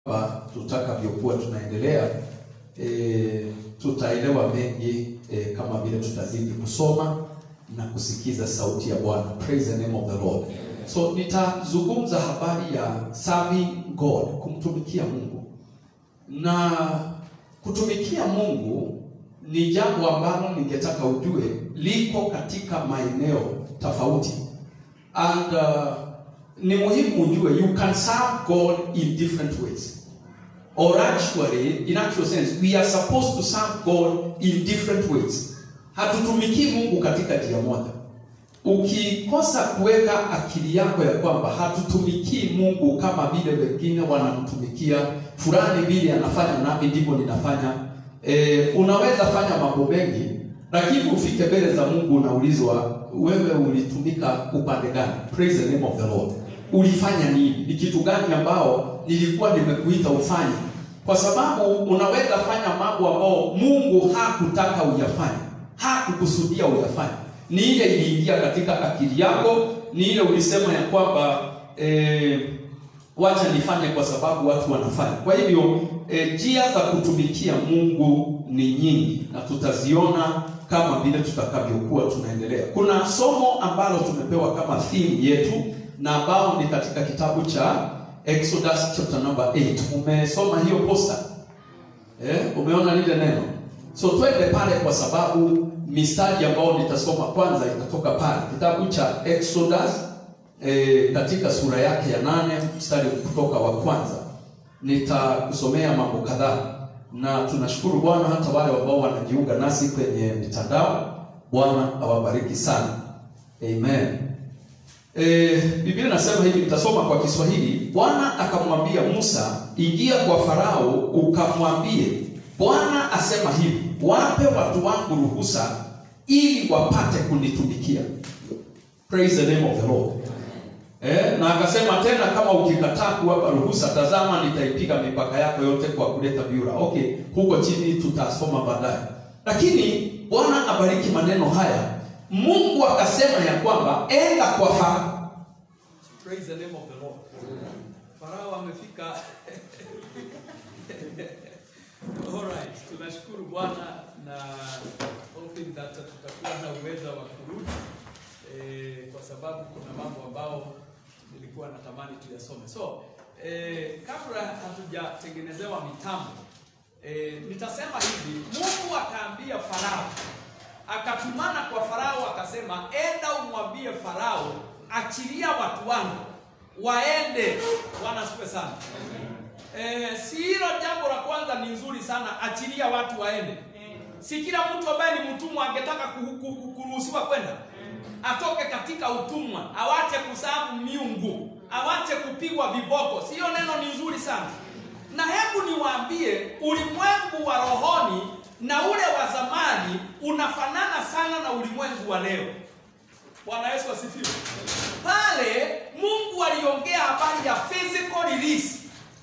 kwamba tutakavyokuwa tunaendelea e, tutaelewa mengi e, kama vile tutazidi kusoma na kusikiza sauti ya Bwana. Praise the name of the Lord. So nitazungumza habari ya serving God, kumtumikia Mungu. Na kutumikia Mungu ni jambo ambalo ningetaka ujue liko katika maeneo tofauti. And uh, ni muhimu ujue you can serve God in different ways. Or actually, in actual sense, we are supposed to serve God in different ways. Hatutumikii Mungu katika njia moja. Ukikosa kuweka akili yako ya kwamba hatutumikii Mungu kama vile wengine wanamtumikia fulani, vile anafanya nami ndivyo ninafanya. E, unaweza fanya mambo mengi, lakini ufike mbele za Mungu unaulizwa, wewe ulitumika upande gani? Praise the name of the Lord. Ulifanya nini? Ni kitu gani ambao nilikuwa nimekuita ufanye? Kwa sababu unaweza fanya mambo ambao Mungu hakutaka uyafanye, hakukusudia uyafanye ni ile iliingia katika akili yako, ni ile ulisema ya kwamba eh, wacha nifanye kwa sababu watu wanafanya. Kwa hivyo njia eh, za kutumikia Mungu ni nyingi na tutaziona kama vile tutakavyokuwa tunaendelea. Kuna somo ambalo tumepewa kama theme yetu na ambao ni katika kitabu cha Exodus chapter number 8. Umesoma hiyo posta? Eh, umeona lile neno? So twende pale kwa sababu mistari ambayo nitasoma kwanza itatoka pale kitabu cha Exodus e, katika sura yake ya nane mstari kutoka wa kwanza. Nitakusomea mambo kadhaa, na tunashukuru Bwana hata wale ambao wanajiunga nasi kwenye mitandao. Bwana awabariki sana, amen. E, Biblia inasema hivi, nitasoma kwa Kiswahili. Bwana akamwambia Musa, ingia kwa Farao ukamwambie, Bwana asema hivi, wape watu wangu ruhusa ili wapate kunitumikia. Praise the name of the Lord. Eh, na akasema tena, kama ukikataa kuwapa ruhusa, tazama nitaipiga mipaka yako yote kwa kuleta biura. Okay, huko chini tutasoma baadaye, lakini Bwana abariki maneno haya. Mungu akasema ya kwamba enda kwa Farao. Praise the name of the Lord. Farao amefika Alright, tunashukuru Bwana na hoping that tutakuwa na uwezo wa kurudi eh, kwa sababu kuna mambo ambao nilikuwa natamani tuyasome. So eh, kabla hatujatengenezewa mitambo eh, nitasema hivi, Mungu akaambia Farao, akatumana kwa Farao akasema, enda umwambie Farao, achilia watu wangu waende. Bwana asifiwe sana. Eh, si hilo jambo la kwanza ni nzuri sana, achilia watu waende. Si kila mtu ambaye ni mtumwa angetaka kuruhusiwa kwenda, atoke katika utumwa, awache kusabu miungu, awache kupigwa viboko. Si hiyo neno ni nzuri sana? Na hebu niwaambie, ulimwengu wa rohoni na ule wa zamani unafanana sana na ulimwengu wa leo. Bwana Yesu asifiwe. Pale Mungu aliongea habari ya physical release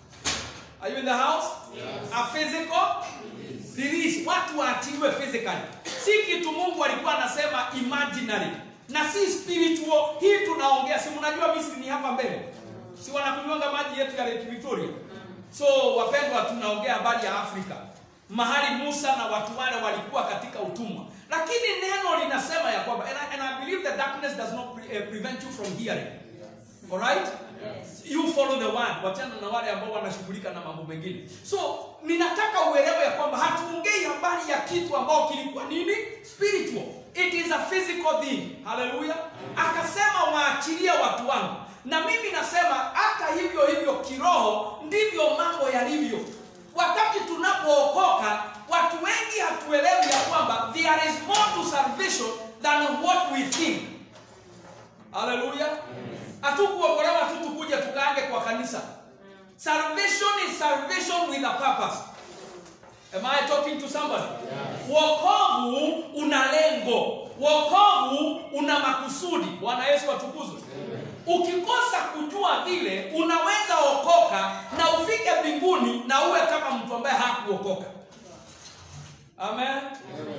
Are you in the house? Yes. A physical release. Release. Watu waachiliwe physically. Si kitu Mungu alikuwa anasema imaginary. Na si spiritual. Hii tunaongea. Si mnajua Misri ni hapa mbele. Si wanakunywanga maji yetu ya Lake Victoria. So wapendwa, tunaongea habari ya Afrika. Mahali Musa na watu wale walikuwa katika utumwa. Lakini neno linasema ya kwamba and I, and I believe the darkness does not pre, uh, prevent you from hearing. Yes. All right? Yes. You follow the word. Wachana na wale ambao wanashughulika na mambo mengine. So, ninataka uelewe ya kwamba hatuongei habari ya kitu ambao kilikuwa nini? Spiritual. It is a physical thing. Hallelujah. Akasema waachilie watu wangu. Na mimi nasema hata hivyo hivyo kiroho ndivyo mambo yalivyo. Wakati tunapookoka, watu wengi hatuelewi ya kwamba there is more to salvation than what we think. Hallelujah. Hatukuokolewa tu tukuja tukaange kwa kanisa. Salvation is salvation with a purpose. Am I talking to somebody? Yes. Wokovu una lengo. Wokovu una makusudi. Bwana Yesu atukuzwe. Ukikosa kujua vile, unaweza okoka na ufike mbinguni na uwe kama mtu ambaye hakuokoka. Amen. Amen.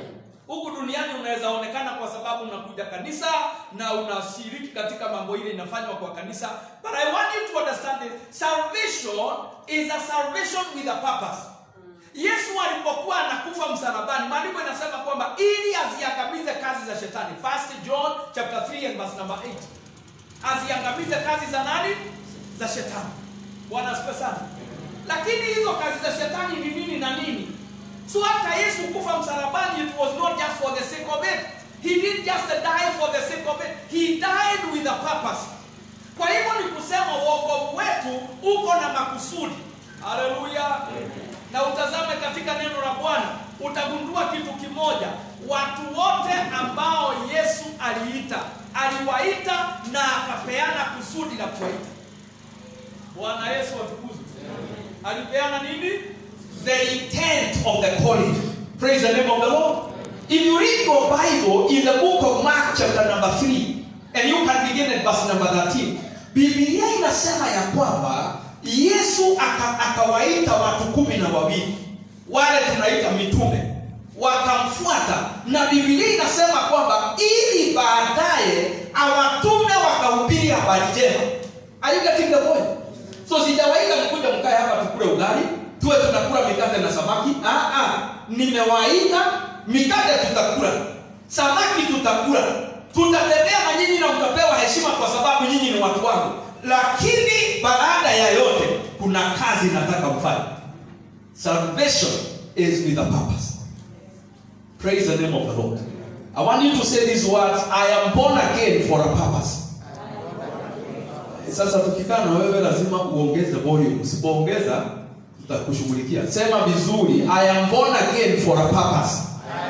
huku duniani unaweza onekana kwa sababu unakuja kanisa na unashiriki katika mambo ile inafanywa kwa kanisa but i want you to understand this salvation is a salvation with a purpose yesu alipokuwa anakufa msalabani maandiko inasema kwamba ili aziangamize kazi za shetani first john chapter 3 and verse number 8 aziangamize kazi za nani za shetani bwana asifiwe sana lakini hizo kazi za shetani ni nini na nini so hata yesu kufa msalabani it was not just for the sake of it he didn't just die for the sake of it he died with a purpose kwa hivyo ni kusema uokovu wetu uko na makusudi haleluya na utazame katika neno la bwana utagundua kitu kimoja watu wote ambao yesu aliita aliwaita na akapeana kusudi la kuwaita bwana yesu atukuzwe alipeana nini the intent of the calling. Praise the name of the Lord. If you read your Bible in the book of Mark chapter number 3, and you can begin at verse number 13, Biblia inasema ya kwamba Yesu aka- akawaita watu kumi na wawili wale tunaita mitume wakamfuata, na Biblia inasema kwamba ili baadaye awatume wakahubiri habari njema. Are you getting the point? So sijawaita mkuja mkae hapa tukule ugali, tuwe tunakula mikate na samaki. Ah ah, nimewaita mikate tutakula, samaki tutakula, tutatembea na nyinyi na mtapewa heshima kwa sababu nyinyi ni watu wangu. Lakini baada ya yote kuna kazi nataka mfanye. Salvation is with a purpose. Praise the name of the Lord. I want you to say these words, I am born again for a purpose. Sasa tukikaa na wewe lazima uongeze volume. Usipoongeza tutakushughulikia. Sema vizuri, I am born again for a purpose.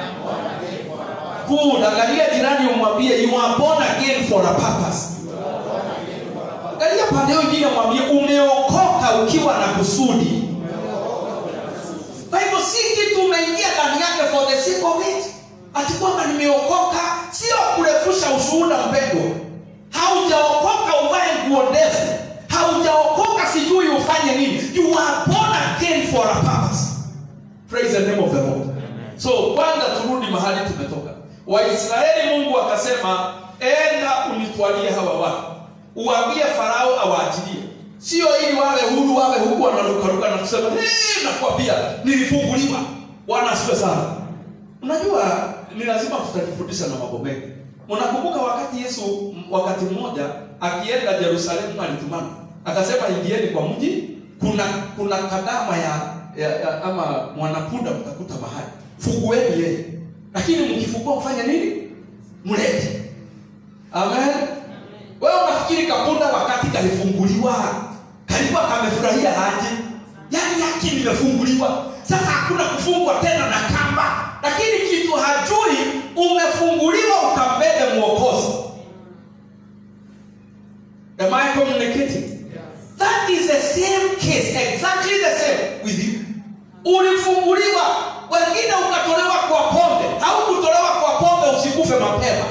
Good. Angalia jirani umwambie you are born again for a purpose. Angalia pande hiyo nyingine mwambie umeokoka ukiwa na kusudi. Kwa hivyo si kitu umeingia ndani yake for the sake of it. Ati kwamba nimeokoka sio kurefusha ushuhuda mpendo. Haujaokoka uvae nguo ndefu. Haujaokoka sijui ufanye nini. You are born again for a purpose. Praise the name of the Lord. So kwanza turudi mahali tumetoka. Waisraeli Mungu akasema, enda unitwalie hawa watu, uambie Farao awaachilie, sio ili wawe huru, wawe huku wanarukaruka na kusema hey, nakwambia nilifunguliwa. Bwana asifiwe sana. Unajua ni lazima tutajifundisha na mambo mengi. Mnakumbuka wakati Yesu m- wakati mmoja akienda Yerusalemu alitumana akasema, ingieni kwa mji, kuna kuna kadama ya, ya, ya ama mwanapunda mtakuta mahali, fungueni yeye, lakini mkifungua mfanye nini? Mlete. Amen. Wewe unafikiri kapunda wakati kalifunguliwa kalikuwa kamefurahia aje? Yaani yake limefunguliwa, sasa hakuna kufungwa tena na kamba, lakini kitu hajui, umefunguliwa ukambebe mwokozi. Am I communicating? That is the same case, exactly the same with you. Ulifunguliwa, wengine ukatolewa kwa pombe, haukutolewa kwa pombe usikufe mapema.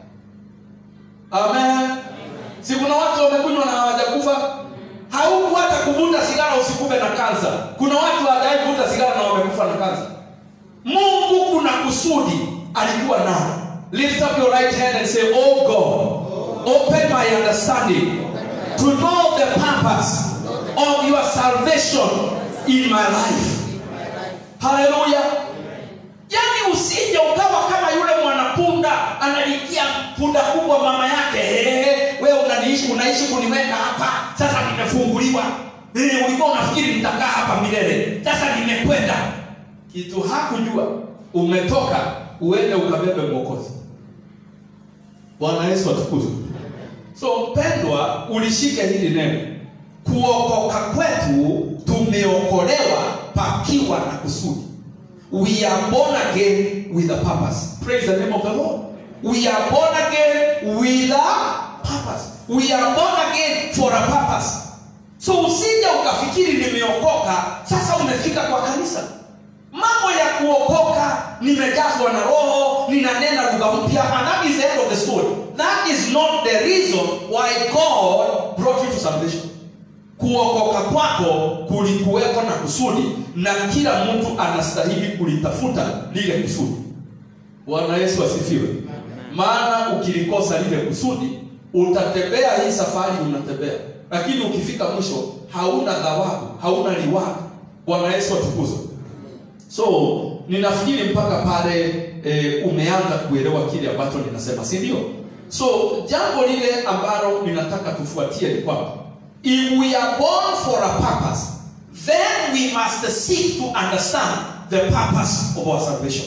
Amen. Si kuna watu wamekunywa na hawajakufa? Hauku hata kuvuta sigara usikufe na kansa. Kuna watu hawajawahi kuvuta sigara na wamekufa na kansa. Mungu kuna kusudi alikuwa nalo. Lift up your right hand and say, Oh God, open my understanding to know the purpose of your salvation in my life. Hallelujah. Yaani usije ukawa kama yule mwanapunda analikia punda kubwa mama yake. Hey, wewe unaniishi unaishi kuniweka hapa. Sasa nimefunguliwa. Hey, ulikuwa unafikiri nitakaa hapa milele. Sasa nimekwenda. Kitu hakujua umetoka uende ukabebe mwokozi. Bwana Yesu atukuzwe. So mpendwa, ulishike hili neno. Kuokoka kwetu tumeokolewa pakiwa na kusudi. We are born again with a purpose. Praise the name of the Lord. We are born again with a purpose. We are born again for a purpose. So usije ukafikiri nimeokoka, sasa umefika kwa kanisa. Mambo ya kuokoka, nimejazwa na roho, ninanena lugha mpya, and that is the end of the story. That is not the reason why God brought you to salvation kuokoka kwako kulikuweko na kusudi na kila mtu anastahili kulitafuta lile kusudi bwana yesu asifiwe maana ukilikosa lile kusudi utatembea hii safari unatembea lakini ukifika mwisho hauna thawabu hauna reward bwana yesu atukuzwe so ninafikiri mpaka pale e, umeanza kuelewa kile ambacho ninasema si ndio so jambo lile ambalo ninataka tufuatie ni kwamba if we are born for a purpose then we must seek to understand the purpose of our salvation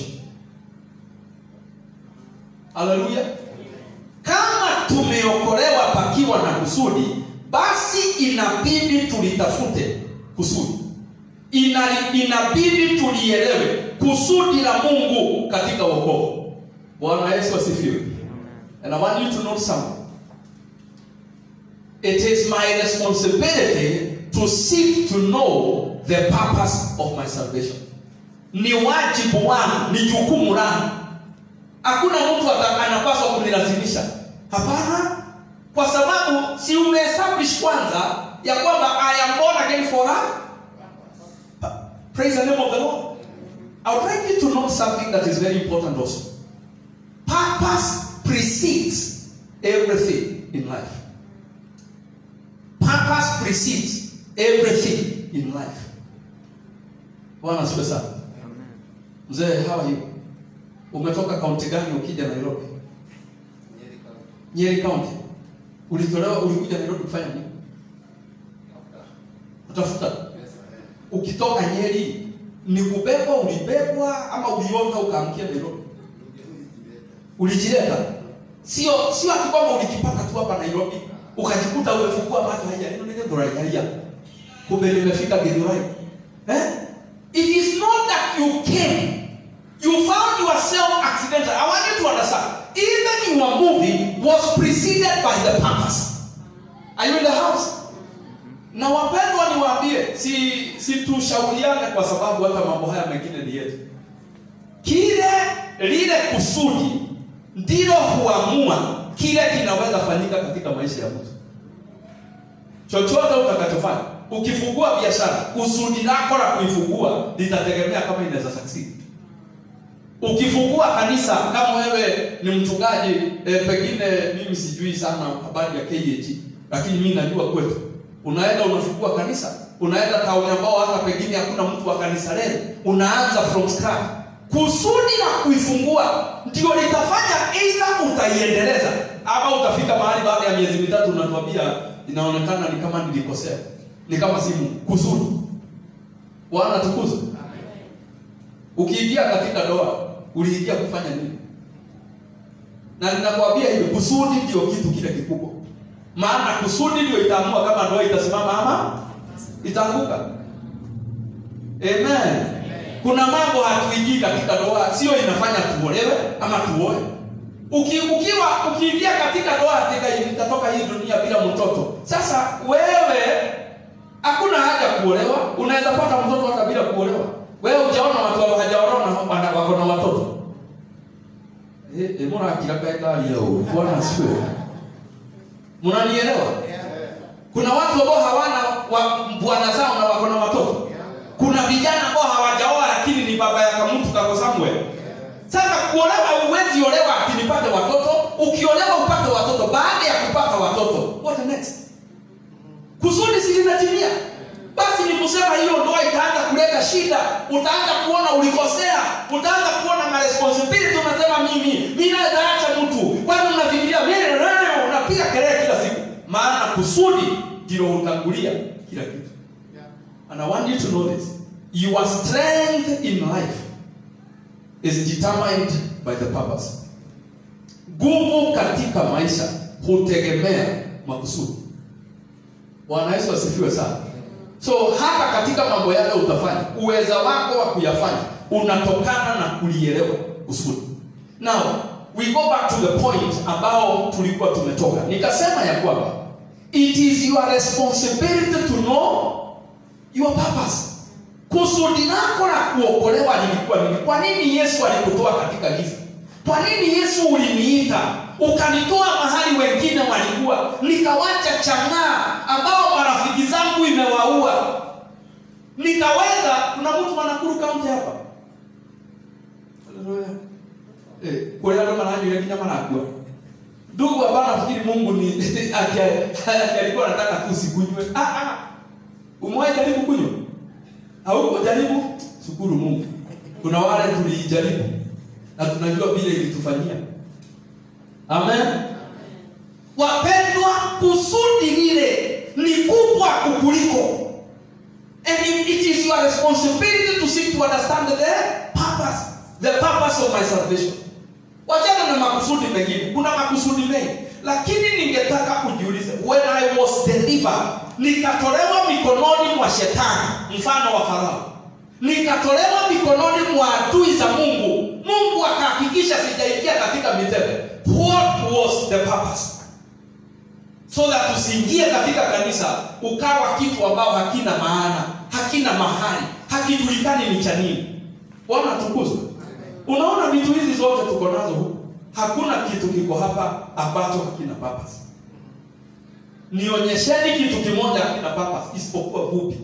haleluya kama tumeokolewa pakiwa na kusudi basi inabidi tulitafute kusudi Ina, inabidi tulielewe kusudi la mungu katika wokovu bwana yesu asifiwe and i want you to know something it is my responsibility to seek to know the purpose of my salvation ni wajibu wangu ni jukumu langu hakuna mtu ata- anapaswa kunilazimisha hapana kwa sababu si umeestablish kwanza ya kwamba i am born again for a praise the name of the lord i would like you to know something that is very important also purpose precedes everything in life purpose precedes everything in life bwana asifiwe sana mzee how are you umetoka kaunti gani ukija nairobi nyeri kaunti ulitolewa ulikuja nairobi kufanya nini kutafuta ukitoka nyeri ni kubebwa ulibebwa ama ulionga ukaamkia nairobi ulijileta sio sio ati kwamba ulikipata tu hapa nairobi ukajikuta umefungua macho haya neno nene ndoraiaria kumbe nimefika githurai eh? it is not that you came you found yourself accidental i want you to understand even your moving was preceded by the purpose are you in the house na wapendwa niwaambie si si tushauriane kwa sababu hata mambo haya mengine ni yetu kile lile kusudi ndilo huamua kile kinaweza fanyika katika maisha ya mtu chochote utakachofanya ukifungua biashara kusudi lako la kuifungua litategemea kama inaweza succeed ukifungua kanisa kama wewe ni mchungaji e, pengine mimi sijui sana habari ya KAG lakini mimi najua kwetu unaenda unafungua kanisa unaenda tauni ambao hata pengine hakuna mtu wa kanisa leo unaanza from scratch kusudi la kuifungua ndio litafanya aidha utaiendeleza ama utafika mahali baada ya miezi mitatu unatuambia inaonekana ni kama nilikosea ni kama simu kusudi bwana tukuzwe ukiingia katika ndoa uliingia kufanya nini na ninakwambia hivi kusudi ndio kitu kile kikubwa maana kusudi ndio itaamua kama ndoa itasimama ama itaanguka amen kuna mambo hatuingii katika ndoa sio inafanya tuolewe ama tuoe Uki, ukiwa ukiingia katika ndoa katika itatoka hii dunia bila mtoto sasa wewe hakuna haja kuolewa unaweza pata mtoto hata bila kuolewa wewe ujaona watu hawajaolewa na wako na watoto eh eh mbona akilaka ndani yao bwana asifiwe mnanielewa kuna watu ambao hawana wa, bwana zao na wako na watoto kuna vijana ambao hawajaoa lakini ni baba yaka mtu kako somewhere sasa kuolewa uwezi olewa ati nipate watoto ukiolewa upate watoto baada ya kupata watoto what next kusudi si linatimia basi ni kusema hiyo ndoa itaanza kuleta shida utaanza kuona ulikosea utaanza kuona maresponsibility unasema mimi mi naweza acha mtu kwani unafikiria mimi unapiga kelele kila siku maana kusudi ndilo hutangulia kila kitu and i want you to know this your strength in life is determined by the purpose nguvu katika maisha hutegemea makusudi bwana yesu asifiwe sana so hata katika mambo yale utafanya uweza wako wa kuyafanya unatokana na kulielewa kusudi now we go back to the point ambao tulikuwa tumetoka nikasema ya kwamba it is your responsibility to know your purpose kusudi lako la kuokolewa lilikuwa nini kwa nini yesu alikutoa katika giza kwa nini yesu uliniita ukanitoa mahali wengine walikuwa nikawacha chang'aa ambao marafiki zangu imewaua nikaweza kuna mtu manakuru kaunti hapa Haleluya. eh, kule ndo maranyu kinya marakua ndugu hapana nafikiri Mungu ni ati ati alikuwa anataka tu usikunywe ah ah umewahi jaribu kunywa hauko jaribu shukuru Mungu kuna wale tulijaribu na tunajua vile ilitufanyia amen wapendwa kusudi lile ni kubwa kukuliko and it it is your responsibility to seek to understand the purpose the purpose of my salvation wachana na makusudi mengine kuna makusudi mengi lakini ningetaka kujiuliza when i was delivered nikatolewa mikononi mwa shetani mfano wa farao nikatolewa mikononi mwa adui za mungu mungu akahakikisha sijaingia katika mitego what was the purpose so that usiingie katika kanisa ukawa kitu ambao hakina maana hakina mahali hakijulikani ni cha nini bwana tukuzwe unaona vitu hizi zote tuko nazo huku hakuna kitu kiko hapa ambacho hakina purpose nionyesheni kitu kimoja hakina purpose isipokuwa vupi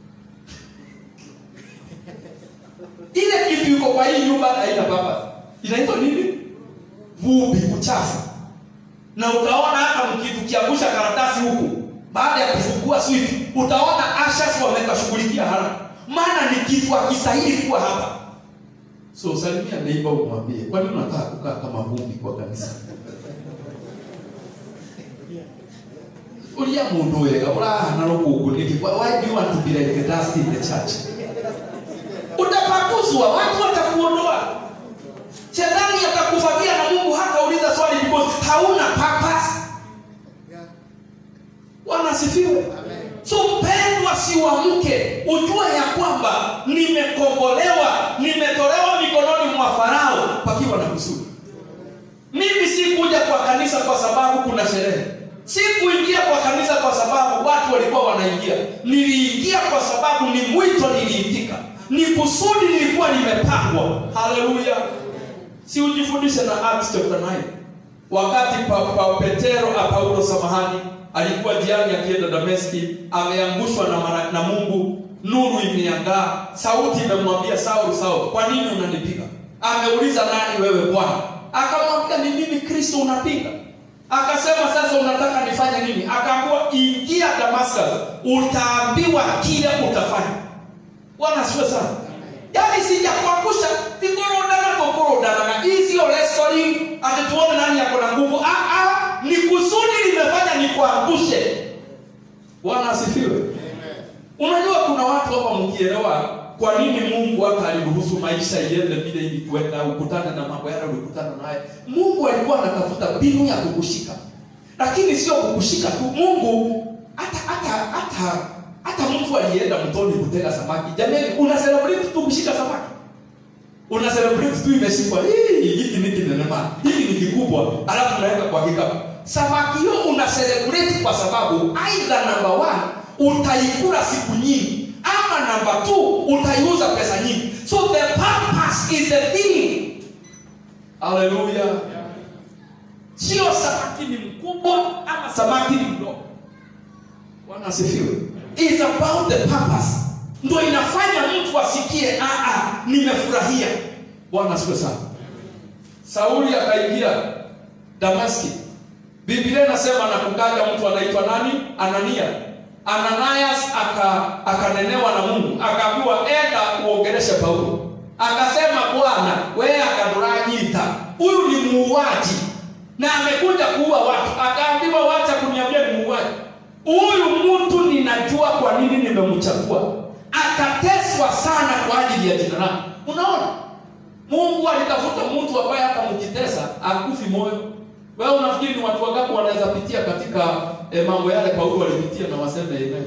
ile kitu iko kwa hii nyumba haina purpose inaitwa nini vubi uchafu na utaona hata mkikiangusha karatasi huku baada ya kufungua switch utaona ashas wamekashughulikia haraka maana ni kitu akistahili kuwa hapa so salimia neiba umwambie kwani unataka kukaa kama vumbi kwa kanisa uria mundu wega urahana rukungu niki why do you want to be like the dust in the church utapakuzwa watu watakuondoa shetani atakufagia na mungu hatauliza swali because hauna purpose bwana asifiwe so mpendwa siwamke ujue ya kwamba nimekombolewa nimetolewa mikononi mwa farao pakiwa na kusudi mimi sikuja kwa kanisa kwa sababu kuna sherehe sikuingia kwa kanisa kwa sababu watu walikuwa wanaingia niliingia kwa sababu ni mwito niliitika ni kusudi lilikuwa limepangwa haleluya si ujifundishe na acts chapter 9 wakati pa, pa petero a paulo samahani alikuwa jiani akienda dameski ameangushwa na, mara- na mungu nuru imeangaa sauti imemwambia saul saul kwa nini unanipiga ameuliza nani wewe bwana akamwambia ni mimi kristo unapiga akasema sasa unataka nifanye nini akaambiwa ingia damascus utaambiwa kile utafanya bwana asiwe sana yaani sijakuangusha tikurodana kokorodana hii sio wrestling ati tuone nani yako na nguvu ah, ah, ni kusudi limefanya nikuangushe bwana asifiwe unajua kuna watu hapa mkielewa kwa nini mungu hata aliruhusu maisha iende vile ili kwenda ukutane na mambo yale ulikutana naye mungu alikuwa anatafuta mbinu ya kukushika lakini sio kukushika tu mungu hata hata hata hata mtu alienda mtoni kutega samaki jamani una celebrate tu kushika samaki una celebrate tu imeshikwa hii hiki ni kinenema hiki ni kikubwa alafu unaweka kwa kikapu samaki hiyo una celebrate kwa sababu aidha namba one utaikula siku nyingi ama namba two utaiuza pesa nyingi so the purpose is the thing haleluya sio samaki ni mkubwa ama samaki ni mdogo bwana asifiwe is about the purpose ndo inafanya mtu asikie "Ah, ah, nimefurahia bwana asifiwe sana sauli akaingia damaski biblia inasema na kukaja mtu anaitwa nani anania ananias aka akanenewa na mungu akaambiwa enda uongeleshe paulo akasema bwana wee akaduranyita huyu ni muuaji na amekuja kuua watu akaambiwa wacha kuniambia ni muuaji huyu mtu ninajua kwa nini nimemchagua akateswa sana kwa ajili ya jina langu unaona mungu alitafuta mtu ambaye hata mkitesa akufi moyo wewe unafikiri ni watu wangapi wanaweza pitia katika eh, mambo yale paulo walipitia na waseme amen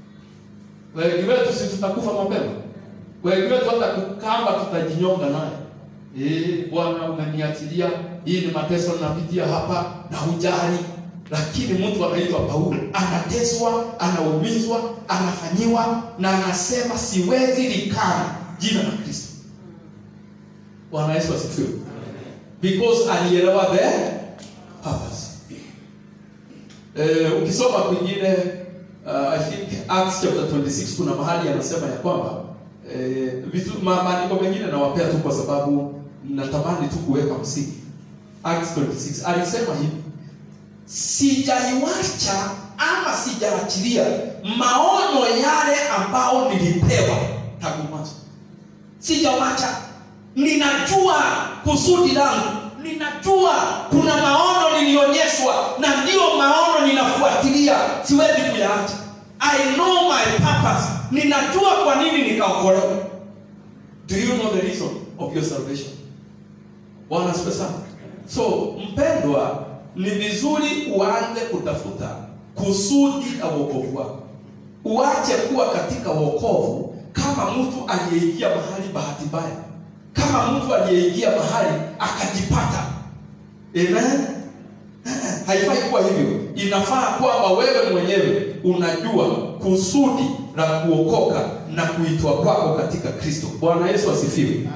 wengi wetu si tutakufa mapema wengi wetu hata kukamba tutajinyonga naye Eh, bwana umeniachilia hii ni mateso ninapitia hapa na hujali lakini mtu anaitwa paulo anateswa anaumizwa anafanyiwa na anasema siwezi likana jina la kristo bwana yesu asifiwe because alielewa the purpose eh, ukisoma kwingine uh, i think acts chapter 26 kuna mahali anasema ya kwamba eh, vitu ma- maandiko mengine nawapea tu kwa sababu natamani tu kuweka msingi Acts 26 alisema hivi sijaiwacha ama sijaachilia maono yale ambao nilipewa tangu mwanzo sijawacha ninajua kusudi langu ninajua kuna maono nilionyeshwa na ndiyo maono ninafuatilia siwezi kuyaacha i know my purpose ninajua kwa nini nikaokolewa do you know the reason of your salvation bwana asifiwe sana so mpendwa ni vizuri uanze kutafuta kusudi la wokovu wako uache kuwa katika wokovu kama mtu aliyeingia mahali bahati mbaya kama mtu aliyeingia mahali akajipata amen haifai kuwa hivyo inafaa kwamba wewe mwenyewe unajua kusudi la kuokoka na kuitwa kwako katika kristo bwana yesu asifiwe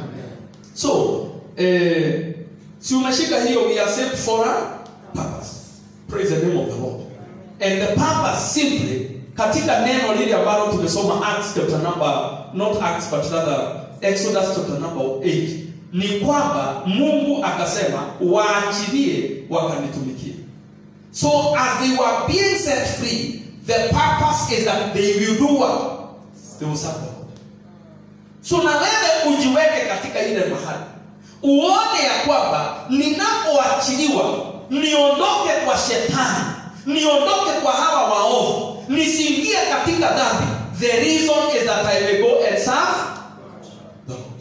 so eh, si umeshika hiyo we are saved for a purpose praise the name of the lord and the purpose simply katika neno lile ambalo tumesoma acts chapter number not acts but rather exodus chapter number 8 ni kwamba mungu akasema waachilie wakanitumikie so as they were being set free the purpose is that they will do what they will serve the lord so na wewe ujiweke katika ile mahali uone ya kwamba ninapoachiliwa niondoke kwa shetani niondoke kwa hawa waovu nisiingie katika dhambi the reason is that i may go and serve the lord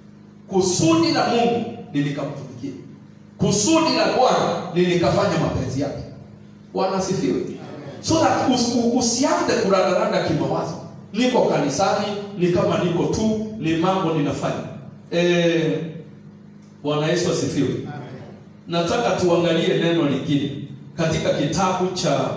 kusudi la mungu nilikamtumikia kusudi la bwana nilikafanya mapenzi yake bwana asifiwe so that us, u- usianze kurandaranda kimawazo niko kanisani ni kama niko tu ni mambo ninafanya eh, bwana yesu asifiwe nataka tuangalie neno lingine katika kitabu cha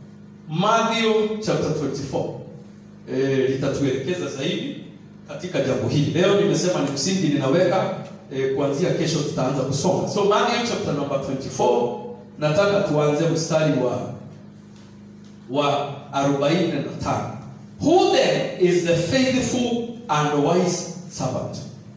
Matthew chapter 24 eh, litatuelekeza zaidi katika jambo hili leo nimesema ni msingi ninaweka eh, kuanzia kesho tutaanza kusoma so Matthew chapter number 24 nataka tuanze mstari wa wa 45 who then is the faithful and wise servant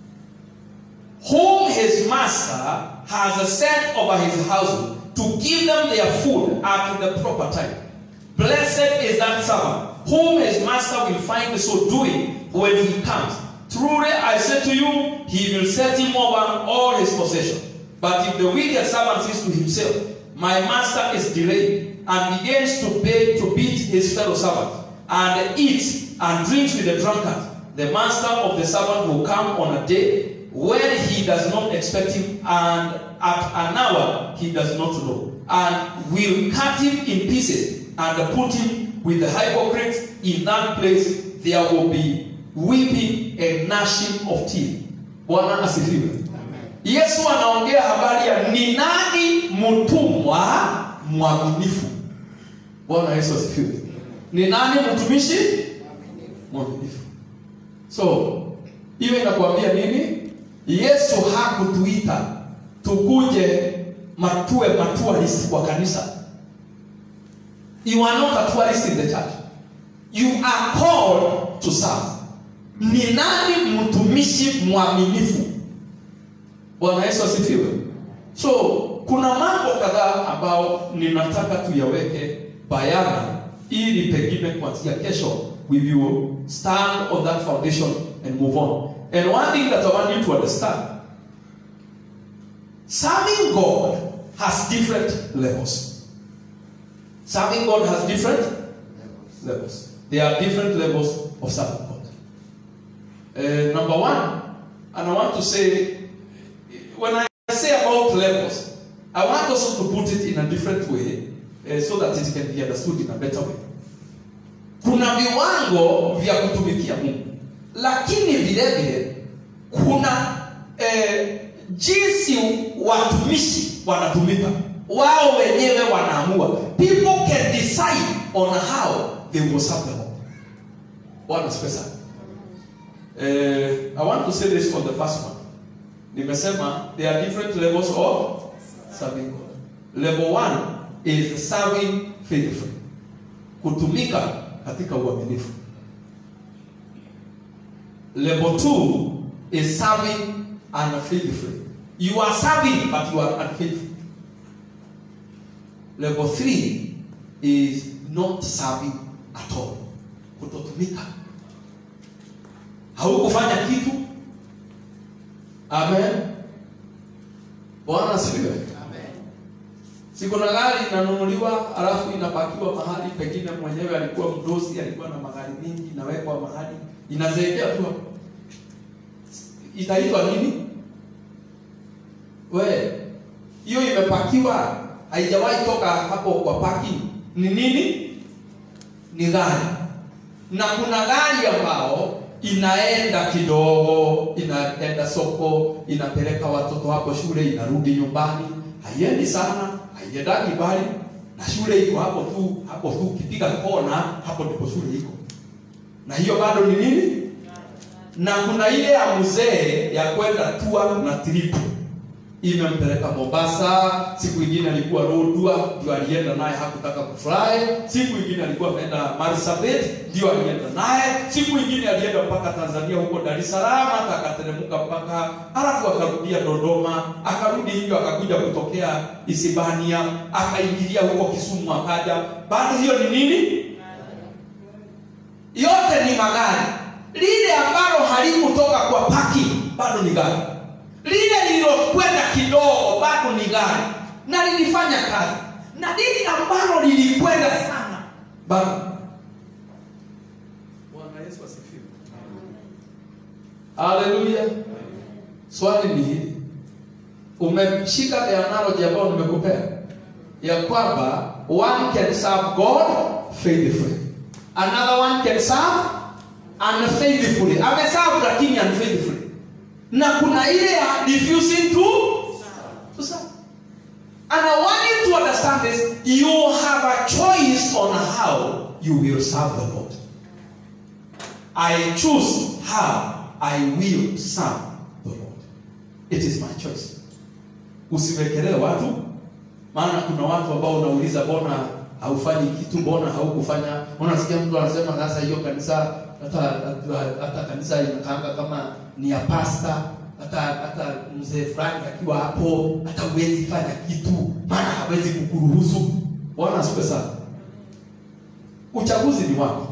whom his master has set over his household to give them their food at the proper time. Blessed is that servant whom his master will find so doing when he comes. Truly I say to you, he will set him over all his possession. But if the wicked servant says to himself, My master is delayed, and begins to beg to beat his fellow servant, and eats and drinks with the drunkard, the master of the servant will come on a day when he does not expect him, and at an hour he does not know, and will cut him in pieces and put him with the hypocrites. In that place there will be weeping and gnashing of teeth. Bwana asifiwe. Yesu anaongea habari ya ni nani mtumwa mwaminifu. Bwana Yesu asifiwe. Ni nani mtumishi mwaminifu? So hiyo inakuambia nini? Yesu hakutuita tukuje matue matualist kwa kanisa. You are not a tourist in the church. You are called to serve. Ni nani mtumishi mwaminifu? Bwana Yesu asifiwe. So kuna mambo kadhaa ambao ninataka tuyaweke bayana ili pengine kuanzia kesho we will stand on that foundation and move on. And one thing that I want you to understand serving God has different levels. Serving God has different levels. There are different levels of serving God. Uh, number one, and I want to say, when I say about levels, I want also to put it in a different way uh, so that it can be understood in a better way. Kuna viwango vya kutumikia Mungu, lakini vile vile kuna eh, jinsi watumishi wanatumika, wao wenyewe wanaamua. People can decide on how they will serve the Lord. Bwana asifiwe sana. Eh, I want to say this on the first one. Nimesema there are different levels of serving God. Level one is serving faithfully. Kutumika katika uaminifu. Level two is serving unfaithfully. You are serving, but you are unfaithful. Level three is not serving at all. Kutotumika. Haukufanya kitu. Amen. Bwana asifiwe. Si kuna gari inanunuliwa alafu inapakiwa mahali pengine mwenyewe alikuwa mdosi, alikuwa na magari mingi, inawekwa mahali, inazeekea tu hapo. Itaitwa nini? We, hiyo imepakiwa, haijawahi toka hapo kwa parking. Ni nini? Ni gari. Na kuna gari ambao inaenda kidogo, inaenda soko, inapeleka watoto hapo shule, inarudi nyumbani, haiendi sana, haiendagi mbali, na shule iko hapo tu, hapo tu, ukipiga kona hapo ndipo shule iko. Na hiyo bado ni nini? Na kuna ile ya mzee ya kwenda tua na trip imempeleka Mombasa, siku ingine alikuwa Lodwar, ndio alienda naye, hakutaka kufly. Siku ingine alikuwa ameenda Marsabit, ndio alienda naye. Siku ingine alienda mpaka Tanzania huko Dar es Salaam, hata akateremka mpaka, alafu akarudia Dodoma, akarudi hivyo, akakuja kutokea Isibania, akaingilia huko Kisumu, akaja. Bado hiyo ni nini? Yote ni magari. Lile ambalo halikutoka kwa parking bado ni gari lile lililokwenda kidogo bado ni gari na lilifanya kazi, na lile ambalo lilikwenda sana bado. Bwana Yesu asifiwe, haleluya. Swali ni hili, umeshika the analogy ambayo nimekupea ya kwamba one can serve God faithfully, another one can serve unfaithfully. Ameserve lakini unfaithfully na kuna ile ya refusing to to serve. And I want you to understand this. You have a choice on how you will serve the Lord. I choose how I will serve the Lord. It is my choice. Usiwekelee watu, maana kuna watu ambao unauliza, mbona haufanyi kitu, mbona haukufanya? Unasikia mtu anasema sasa hiyo kanisa hata hata kanisa inakaanga kama ni ya pasta hata hata mzee fulani akiwa hapo hata huwezi fanya kitu maana hawezi kukuruhusu bwana asifiwe sana uchaguzi ni wako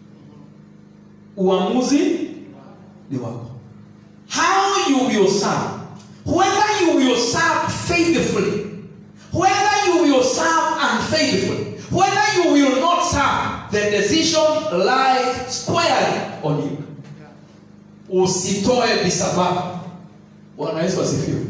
uamuzi ni wako how you will serve whether you will serve faithfully whether you will serve unfaithfully whether you will not serve the decision lies squarely on you usitoe visababu bwana yesu asifiwe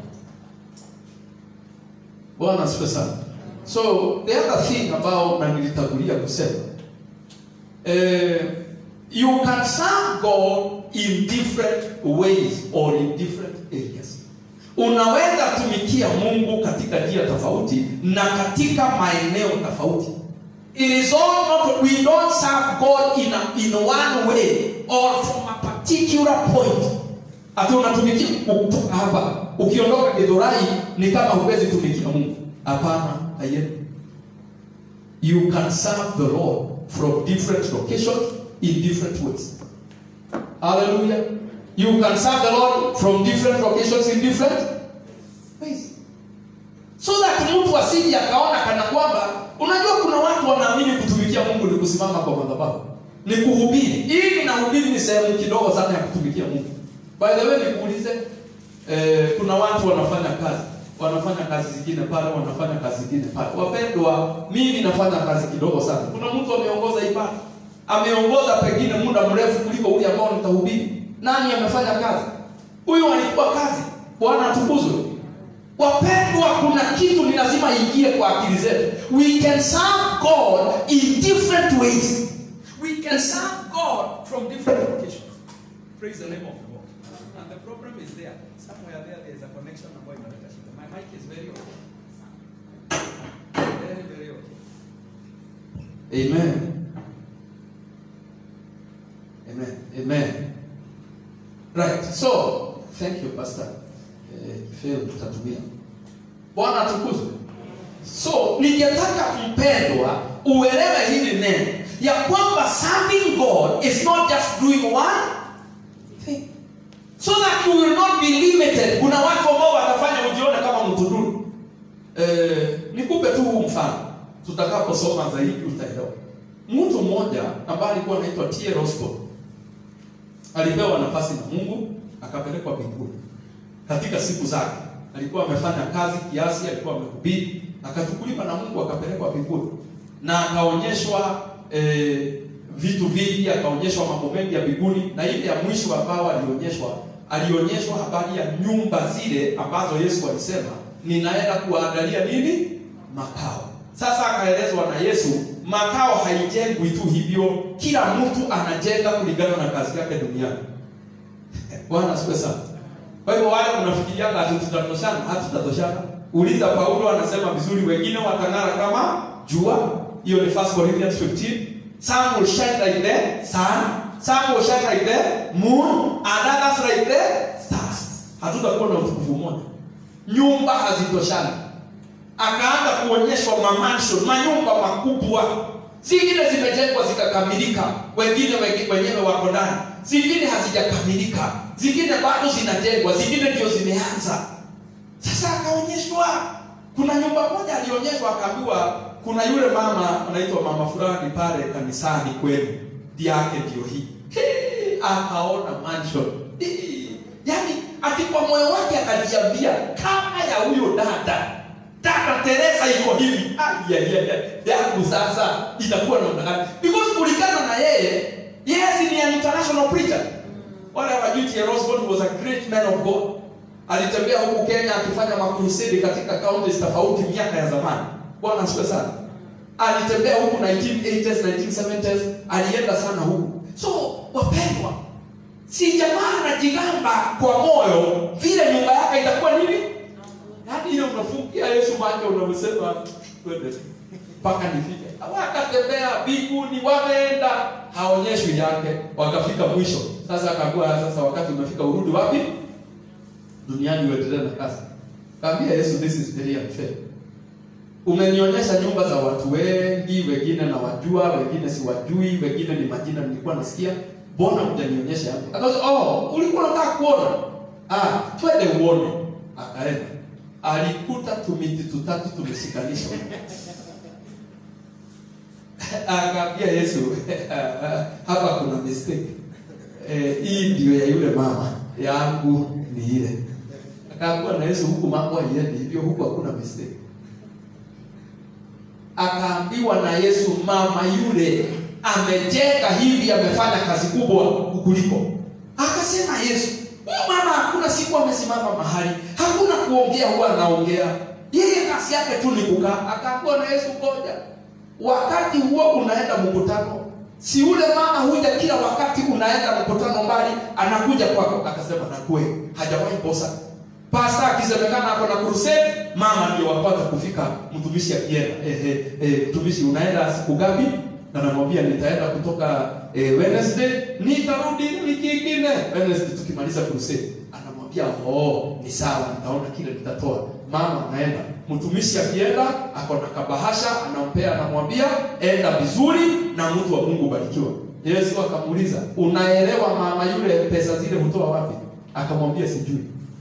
bwana asifiwe sana so the other thing ambao na nilitangulia kusema eh, you can serve god in different ways or in different areas unaweza tumikia mungu katika njia tofauti na katika maeneo tofauti It is all not, we don't serve God in, a, in one way or from a particular point. Ati unatumikia kutoka hapa, ukiondoka Githurai ni kama huwezi tumikia Mungu. Hapana, haiendi. You can serve the Lord from different locations in different ways. Hallelujah. You can serve the Lord from different locations in different ways. So that mtu asije akaona kana kwamba unajua kuna watu wanaamini kutumikia Mungu ni kusimama kwa madhabahu. Ni kuhubiri. Hii ninahubiri ni sehemu kidogo sana ya kutumikia Mungu. By the way nikuulize eh, kuna watu wanafanya kazi wanafanya kazi zingine pale, wanafanya kazi zingine pale. Wapendwa, mimi nafanya kazi kidogo sana. Kuna mtu ameongoza ibada, ameongoza pengine muda mrefu kuliko ule ambao nitahubiri. Nani amefanya kazi? Huyu alikuwa kazi. Bwana atukuzwe. Wapendwa, kuna kitu ni lazima ingie kwa akili zetu. We can serve God in different ways. We can serve God from different locations. Praise the name of the Lord. And the problem is there. Somewhere there there is a connection ambayo inaleta shida. My mic is very okay. Very very okay. Amen. Amen. Amen. Right. So, thank you Pastor. Eh, Phil tutatumia. Bwana atukuzwe. So, ningetaka mpendwa uelewe hili neno ya kwamba serving God is not just doing one thing. So that and you will not be limited kuna watu ambao watafanya ujione kama mtu duni eh, nikupe tu huu mfano tutakaposoma zaidi utaelewa mtu mmoja ambaye alikuwa anaitwa T. Roscoe alipewa nafasi na Mungu akapelekwa mbinguni katika siku zake alikuwa amefanya kazi kiasi alikuwa amehubiri akachukuliwa na Mungu akapelekwa mbinguni na akaonyeshwa eh, vitu vingi akaonyeshwa mambo mengi ya mbinguni na ile ya mwisho ambao alionyeshwa alionyeshwa habari ya nyumba zile ambazo Yesu alisema ninaenda kuandalia nini makao sasa akaelezwa na Yesu makao haijengwi tu hivyo kila mtu anajenga kulingana na kazi yake duniani bwana asifiwe sana kwa hivyo wale mnafikirianga ati tutatoshana hatutatoshana uliza paulo anasema vizuri wengine watang'ara kama jua hiyo ni 1 corinthians 15 some will shine like the sun some will shine like the moon and others like the stars hatutakuwa na utukufu mmoja nyumba hazitoshana akaanza kuonyeshwa mamansion manyumba makubwa zingine zimejengwa zikakamilika wengine wengi- wenyewe wako ndani zingine hazijakamilika zingine bado zinajengwa zingine ndio zimeanza sasa akaonyeshwa kuna nyumba moja alionyeshwa akaambiwa kuna yule mama anaitwa mama fulani pale kanisani kwenu yake ndio hii Hii, akaona mansion Hii, yaani ati kwa moyo wake akajiambia kama ya huyo dada dada Teresa iko hivi Ah, yeah, yeah, yeah. yangu sasa itakuwa namna gani because kulingana na yeye yes ni an international preacher wale hawajui T. Roscoe was a great man of God alitembea huku Kenya akifanya makrusedi katika counties tofauti miaka ya zamani bwana asifiwe sana alitembea huku 1980s 1970s alienda sana huku so wapendwa si jamaa anajigamba kwa moyo vile nyumba yake itakuwa nini yaani hiyo unafungia yesu macho unamsema twende mpaka nifike wakatembea mbinguni wameenda haonyeshwi yake wakafika mwisho sasa akaambiwa sasa wakati umefika urudi wapi duniani uendelee na kazi kaambia yesu this is very unfair umenionyesha nyumba za watu wengi wengine na wajua wengine siwajui wengine ni majina nilikuwa nasikia mbona hujanionyesha yangu akasema oh ulikuwa unataka kuona ah twende uone akaenda alikuta tumiti tutatu tumeshikanishwa akaambia yesu hapa kuna mistake eh, hii ndio ya yule mama yangu ni ile akaambiwa na yesu huku mambo haiendi hivyo huku hakuna mistake akaambiwa na yesu mama yule amejenga hivi amefanya kazi kubwa kukuliko akasema yesu huyu mama hakuna siku amesimama mahali hakuna kuongea huwa anaongea yeye kazi yake tu ni kukaa akaambiwa na yesu ngoja wakati huo unaenda mkutano si ule mama huja kila wakati unaenda mkutano mbali anakuja kwako akasema na kweli hajawahi kosa pasta akisemekana ako na crusade mama ndio wa kwanza kufika mtumishi akienda ehe eh, mtumishi unaenda siku gapi anamwambia nitaenda kutoka eh, Wednesday nitarudi wiki ingine Wednesday tukimaliza crusade anamwambia oh ni sawa nitaona kile nitatoa mama anaenda mtumishi akienda ako na kabahasha anampea anamwambia enda vizuri na mtu wa Mungu barikiwa Yesu akamuuliza unaelewa mama yule pesa zile hutoa wapi akamwambia sijui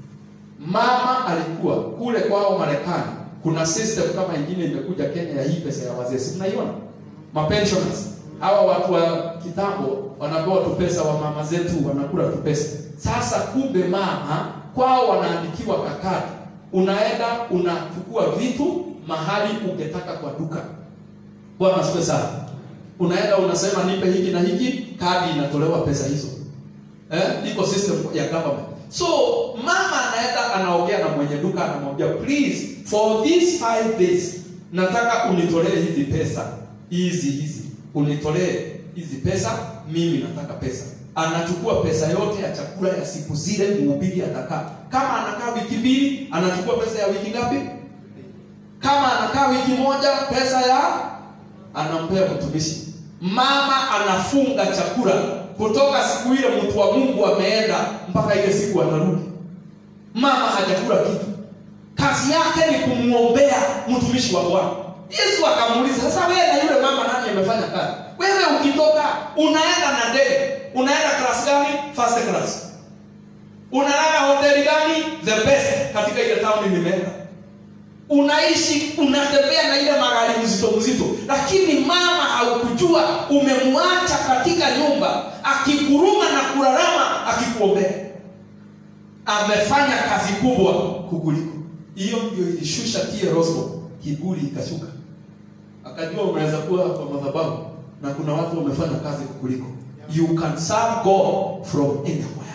mama alikuwa kule kwao Marekani kuna system kama ingine imekuja Kenya ya hii pesa ya wazee si mnaiona mapensioners hawa watu wa kitambo wanapewa tu pesa wa mama zetu wanakula tu pesa sasa kumbe mama kwao wanaandikiwa kakati unaenda unachukua vitu mahali ungetaka kwa duka bwana asifiwe sana unaenda unasema nipe hiki na hiki kadi inatolewa pesa hizo eh? iko system ya government so mama anaenda anaongea na mwenye duka anamwambia please for these five days nataka unitolee hizi pesa hizi hizi unitolee hizi pesa mimi nataka pesa anachukua pesa yote ya chakula ya siku zile mhubiri atakaa kama anakaa wiki mbili anachukua pesa ya wiki ngapi kama anakaa wiki moja pesa ya anampea mtumishi mama anafunga chakula kutoka siku ile mtu wa mungu ameenda mpaka ile siku anarudi mama hajakula kitu kazi yake ni kumwombea mtumishi wa bwana yesu akamuuliza sasa wewe na yule mama nani amefanya kazi wewe ukitoka unaenda na ndege unaenda class gani first class unalala hoteli gani the best katika ile town nimeenda unaishi unatembea na ile magari mzito mzito lakini mama haukujua umemwacha katika nyumba akikuruma na kurarama akikuombea amefanya kazi kubwa kukuliko hiyo ndio ilishusha kie roso kiburi ikashuka akajua unaweza kuwa kwa madhabahu na kuna watu wamefanya kazi kukuliko you can serve god from anywhere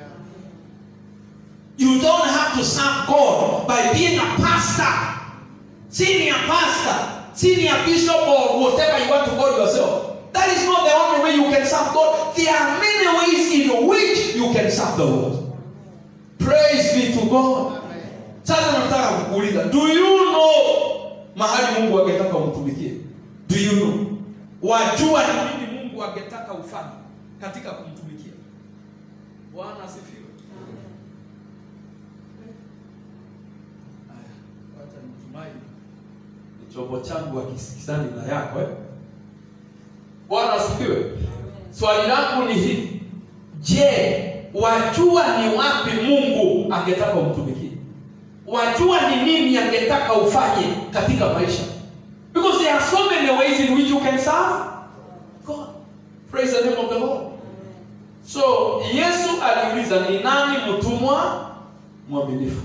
You don't have to serve God by being a pastor, senior pastor, senior bishop, or whatever you want to call yourself. That is not the only way you can serve God. There are many ways in which you can serve the Lord. Praise be to God. Sasa nataka kukuuliza, do you know mahali Mungu angetaka umtumikie? Do you know? Wajua ni nini Mungu angetaka ufanye katika kumtumikia? Bwana asifiwe. Haya, wacha nitumai ni chombo changu akisikizani na yako eh? Bwana asifiwe. Swali langu ni hili, je, wajua ni wapi Mungu angetaka umtumikie? Wajua ni nini angetaka ufanye katika maisha? Because there are so many ways in which you can serve God. Praise the name of the Lord. So Yesu aliuliza ni nani mtumwa mwaminifu?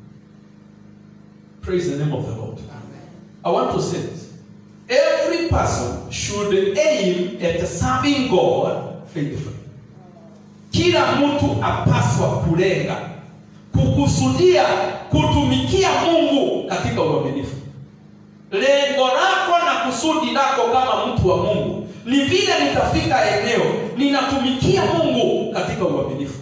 Praise the name of the Lord. I want to say this. Every person should aim at serving God faithfully. Kila mtu apaswa kulenga kukusudia kutumikia Mungu katika uaminifu. Lengo lako na kusudi lako kama mtu wa Mungu ni vile nitafika eneo ninatumikia Mungu katika uaminifu.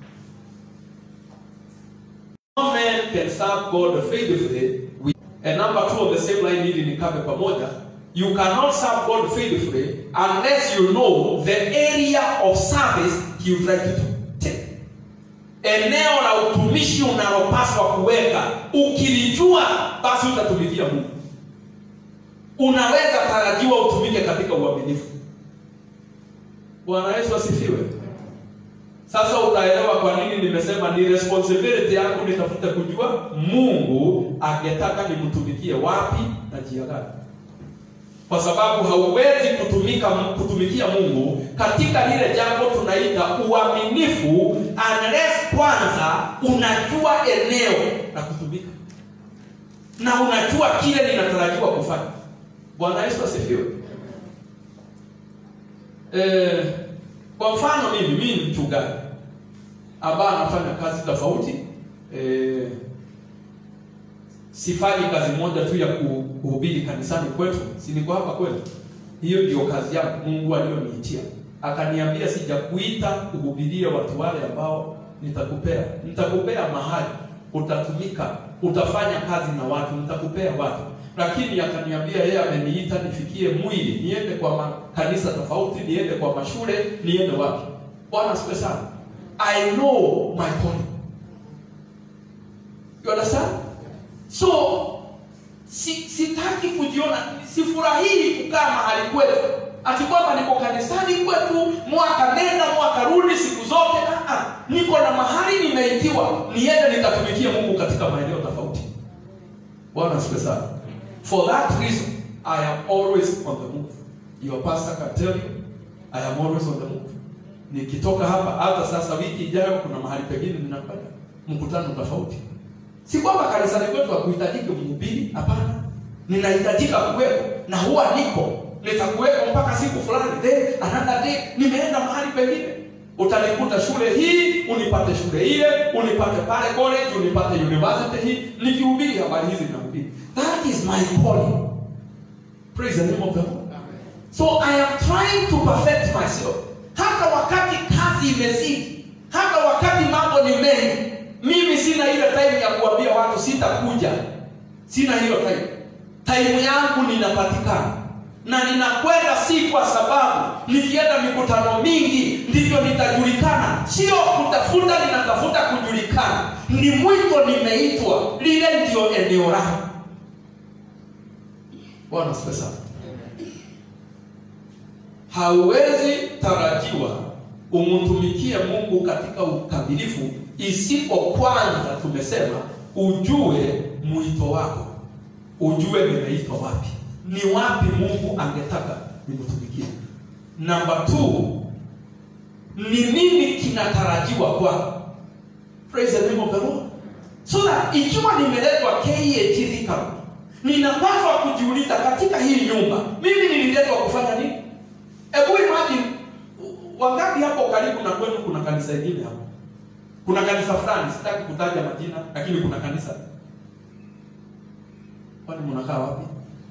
No man can serve God faithfully. with- And number two on the same line ili nikabe pamoja. You cannot serve God faithfully unless you know the area of service he would like you to take. Eneo la utumishi unalopaswa kuweka, ukilijua basi utatumikia Mungu. Unaweza tarajiwa utumike katika uaminifu. Bwana Yesu asifiwe. Sasa utaelewa kwa nini nimesema ni responsibility yangu nitafute kujua Mungu angetaka nimtumikie wapi na njia gani, kwa sababu hauwezi kutumika kutumikia Mungu katika lile jambo tunaita uaminifu unless kwanza unajua eneo la kutumika na unajua kile linatarajiwa kufanya. Bwana Yesu asifiwe. Eh, kwa mfano mimi mimi ni mchungaji ambaye anafanya kazi tofauti eh, sifanyi kazi moja tu ya ku- kuhubiri kanisani kwetu, si niko hapa kwetu. Hiyo ndio kazi yangu Mungu aliyoniitia, akaniambia sijakuita kuhubiria watu wale ambao nitakupea, nitakupea mahali utatumika, utafanya kazi na watu, nitakupea watu lakini akaniambia yeye ameniita nifikie mwili, niende kwa makanisa tofauti, niende kwa mashule, niende wapi. Bwana asifiwe sana. I know my calling. You understand? So si, sitaki kujiona, sifurahii kukaa mahali kwetu ati kwamba niko kanisani kwetu mwaka nenda mwaka rudi siku zote. Ah, ah. Niko na mahali nimeitiwa niende nikatumikie Mungu katika maeneo tofauti. Bwana asifiwe sana. For that reason, I am always on the move. Your pastor can tell you, I am always on the move. Nikitoka hapa hata sasa, wiki ijayo kuna mahali pengine ninakwenda mkutano tofauti. Si kwamba kanisani kwetu hakuhitajiki mhubiri, hapana. Ninahitajika kuwepo na huwa niko, nitakuwepo mpaka siku fulani, then another day nimeenda mahali pengine. Utanikuta shule hii, unipate shule ile, unipate pale college, unipate university hii, nikihubiri habari hizi nahubiri. That is my calling. Praise the name of the Lord. So I am trying to perfect myself. Hata wakati kazi imezidi, hata wakati mambo ni mengi, mimi sina ile time ya kuambia watu sitakuja. Sina hiyo time. Time yangu ninapatikana na ninakwenda, si kwa sababu nikienda mikutano mingi ndivyo nitajulikana. Sio kutafuta, ninatafuta kujulikana. Ni mwito nimeitwa, lile ndio eneo langu. Bwana asifiwe sana. Hauwezi tarajiwa umtumikie mungu katika ukamilifu isipo kwanza tumesema ujue mwito wako ujue nimeitwa wapi ni wapi mungu angetaka nimtumikie namba t ni nini kinatarajiwa kwako praise the name of the lord so that ikiwa nimeletwa KAG Thika Road, ninapaswa kujiuliza katika hii nyumba mimi nililetwa kufanya nini hebu imagine wangapi hapo karibu na kwenu kuna kanisa ingine hapo kuna kanisa fulani sitaki kutaja majina lakini kuna kanisa kwani mnakaa wapi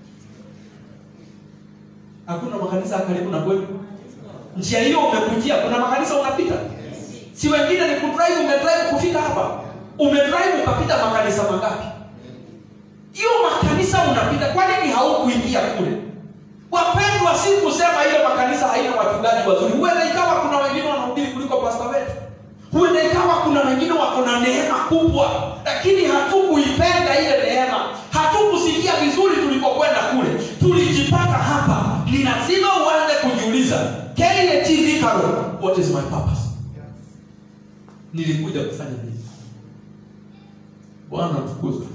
hakuna makanisa ya karibu na kwenu njia hiyo umekujia kuna makanisa unapita si wengine ni kudrive umedrive kufika hapa umedrive ukapita makanisa mangapi hiyo makanisa unapita kwa nini haukuingia kule wapendwa si kusema ile makanisa haina wachungaji wazuri huenda ikawa kuna wengine wanahubiri kuliko pasta wetu huenda ikawa kuna wengine wako na neema kubwa lakini hatukuipenda ile neema hatukusikia vizuri tulipokwenda kule tulijipata hapa ni lazima uanze kujiuliza KAT Thika Road, what is my purpose nilikuja kufanya nini bwana tukuzwe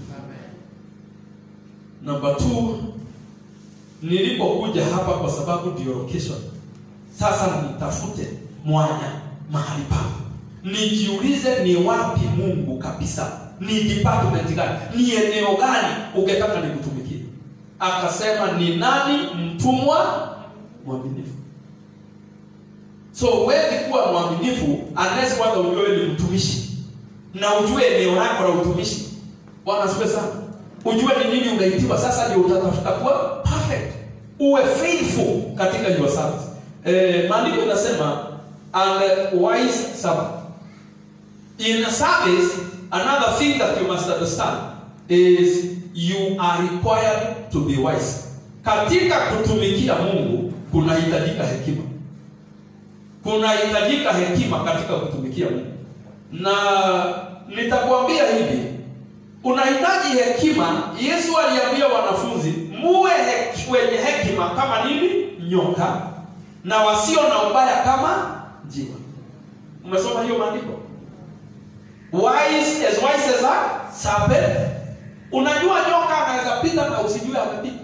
namba t nilipokuja hapa kwa sababu ndio location sasa nitafute mwanya mahali papo nijiulize ni wapi mungu kabisa ni department gani ni eneo gani ungetaka nikutumikie akasema ni nani mtumwa mwaminifu so huwezi kuwa mwaminifu unless kwanza ujue ni mtumishi na ujue eneo lako la utumishi bwana asifiwe sana ujue ni nini unaitiwa sasa ndio utatafuta kuwa perfect uwe faithful katika your service eh, maandiko inasema and wise servant in a service another thing that you must understand is you are required to be wise katika kutumikia mungu kunahitajika hekima kunahitajika hekima katika kutumikia mungu na nitakwambia hivi unahitaji hekima yesu aliambia wanafunzi muwe hek, wenye hekima kama nini nyoka na wasio na ubaya kama njiwa umesoma hiyo maandiko wise as wise as a serpent unajua nyoka anaweza pita na usijue amepita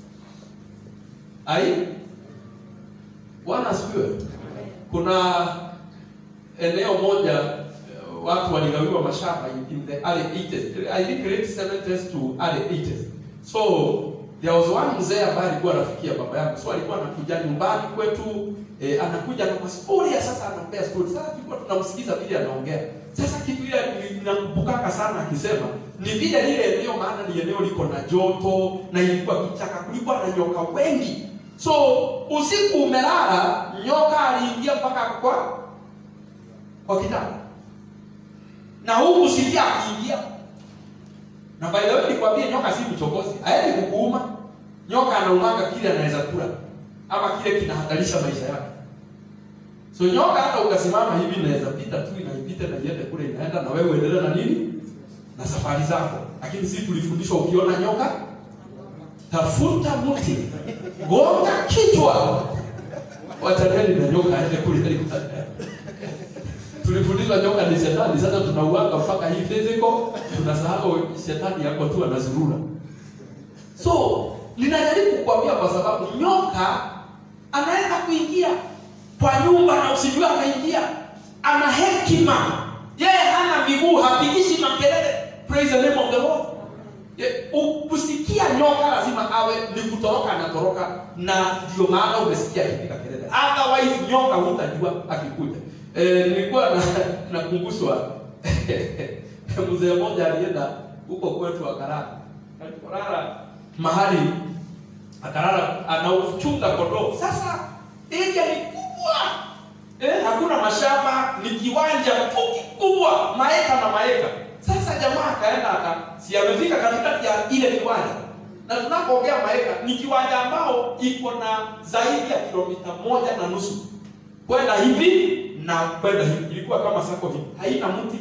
ai bwana asifiwe kuna eneo moja eh, watu waligawiwa mashamba in- in the early 80s i think late 70s to early 80s so there was one mzee ambaye alikuwa anafikia baba yangu so alikuwa anakuja nyumbani kwetu eh, anakuja na masuria sasa anaongea story sasa tulikuwa tunamsikiza vile anaongea sasa kitu ile ninakumbukaka sana akisema ni vile lile eneo maana ni eneo liko na joto na ilikuwa kichaka kulikuwa na nyoka wengi so usiku umelala nyoka aliingia mpaka kwa kwa kitanda na huku sikia akiingia na by the way nikwambie nyoka si mchokozi haendi kukuuma nyoka anaumanga kile anaweza kula ama kile kinahatarisha maisha yake so nyoka hata ukasimama hivi inaweza pita tu inaipita na iende kule inaenda na wewe uendelee na nini na safari zako lakini sisi tulifundishwa ukiona nyoka tafuta mti gonga kichwa wachaneni na nyoka aende kule aliko tulifundishwa nyoka ni shetani sasa tunauanga mpaka hii physical tunasahau shetani yako tu anazurura so ninajaribu kukwambia kwa sababu nyoka anaweza kuingia kwa nyumba na usijue ameingia ana hekima yeye hana miguu hapigishi makelele praise the name of the lord Ye- u- kusikia nyoka lazima awe ni kutoroka anatoroka na ndio maana umesikia akipiga kelele otherwise nyoka hutajua akikuja e, nilikuwa na nakumbushwa mzee mmoja alienda huko kwetu akalala alipolala mahali akalala anauchunga kondoo sasa area ni kubwa eh, hakuna mashamba ni kiwanja tu kikubwa maeka na maeka sasa jamaa akaenda aka si amefika katikati ya ile kiwanja na tunapoongea maeka ni kiwanja ambao iko na zaidi ya kilomita moja na nusu kwenda hivi na kwenda hivi ilikuwa kama sako hivi haina mti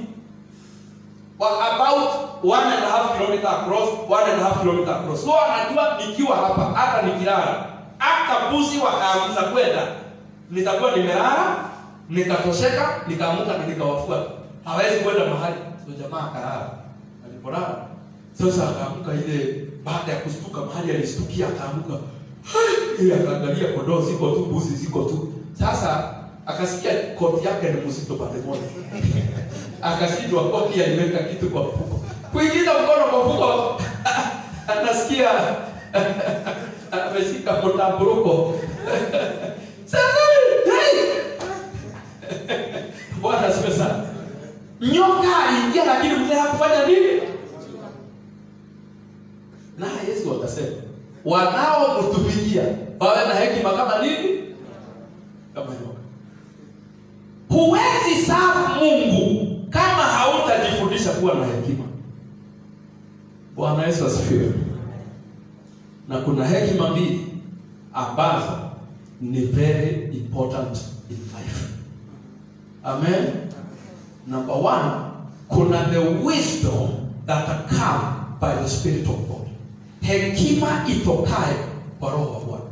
Wa- about one and a half kilometer across one and a half kilometer across so anajua nikiwa hapa hata nikilala hata mbuzi wakaagiza kwenda nitakuwa nimelala nikatosheka nikaamuka na nikawafuata hawezi kwenda mahali so jamaa akalala alipolala sasa akaamka ile baada ya kustuka mahali alistukia akaamka "Hai!" ile akaangalia kondoo ziko tu mbuzi ziko tu sasa akasikia koti yake ni mzito pande moja akashindwa koti aliweka kitu kwa mfuko kuingiza mkono kwa mfuko anasikia ameshika mtamburuko sasa hey! bwana asifiwe sana nyoka aliingia lakini mzee hakufanya nini naye yesu akasema wanaomtumikia wawe na hekima kama nini kama nyoka huwezi safu mungu kama hautajifundisha kuwa na hekima bwana yesu asifiwe na kuna hekima mbili ambazo ni very important in life amen number one kuna the wisdom that come by the spirit of god hekima itokayo kwa roho wa bwana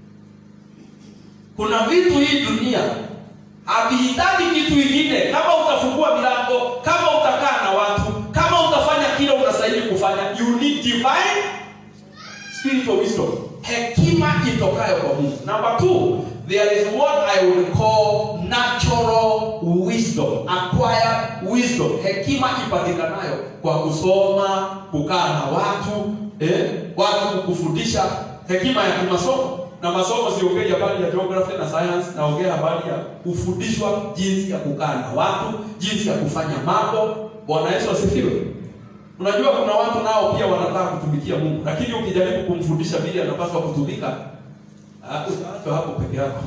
kuna vitu hii dunia havihitaji kitu ingine kama utafungua milango kama utakaa na watu kama utafanya kile unastahili kufanya you need divine spiritual wisdom hekima itokayo kwa mungu number two there is what i would call natural wisdom acquired wisdom hekima ipatikanayo kwa kusoma kukaa na watu eh, watu kufundisha hekima ya kimasomo na masomo siongei habari ya geography na science naongea habari ya kufundishwa jinsi ya kukaa na watu jinsi ya kufanya mambo bwana yesu asifiwe unajua kuna watu nao pia wanataka kutumikia mungu lakini ukijaribu kumfundisha vile anapaswa kutumika ah, utaachwa hapo peke yako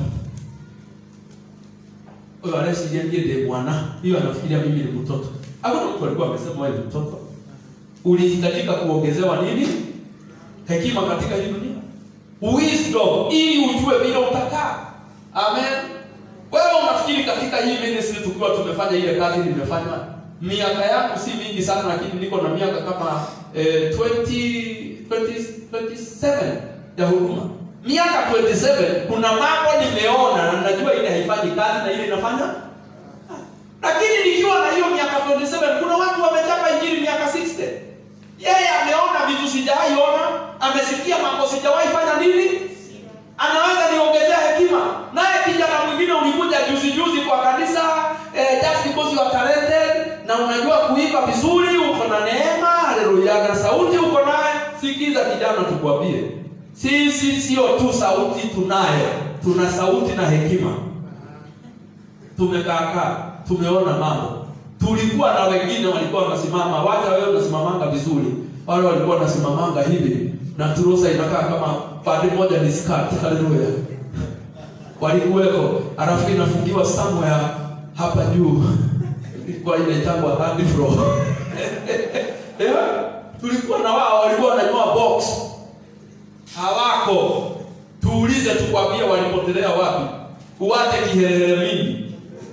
huyo anayesijiambie ndiye bwana hiyo anafikiria mimi ni mtoto hakuna mtu alikuwa amesema wewe ni mtoto ulihitajika kuongezewa nini hekima katika hii dunia wisdom ili ujue vile utakaa amen wewe unafikiri katika hii ministry tukiwa tumefanya ile kazi nimefanya miaka yangu si mingi sana lakini niko na miaka kama eh, 20, 20, 27 ya huduma miaka 27 kuna mambo nimeona na najua ile haifanyi kazi na ile inafanya lakini nikiwa na hiyo miaka 27 kuna watu wamechapa injili miaka 60 yeye ameona vitu sijawahi ona amesikia mambo sijawahi fanya nini anaweza niongezea hekima naye kijana mwingine ulikuja juzi juzi kwa kanisa eh, just because you are talented na unajua kuimba vizuri uko na neema haleluya na sauti uko naye sikiza kijana tukwambie sisi sio tu sauti tunayo tuna sauti na hekima tumekaakaa tumeona mambo tulikuwa na wengine walikuwa wanasimama wacha wewe unasimamanga vizuri wale walikuwa wanasimamanga hivi na turusa inakaa kama pande moja ni skirt haleluya walikuweko alafu inafungiwa somewhere hapa juu ilikuwa inaitangwa third floor yeah? tulikuwa na wao walikuwa wananyoa box hawako tuulize tukwambie walipotelea wapi uwache kiherehere mingi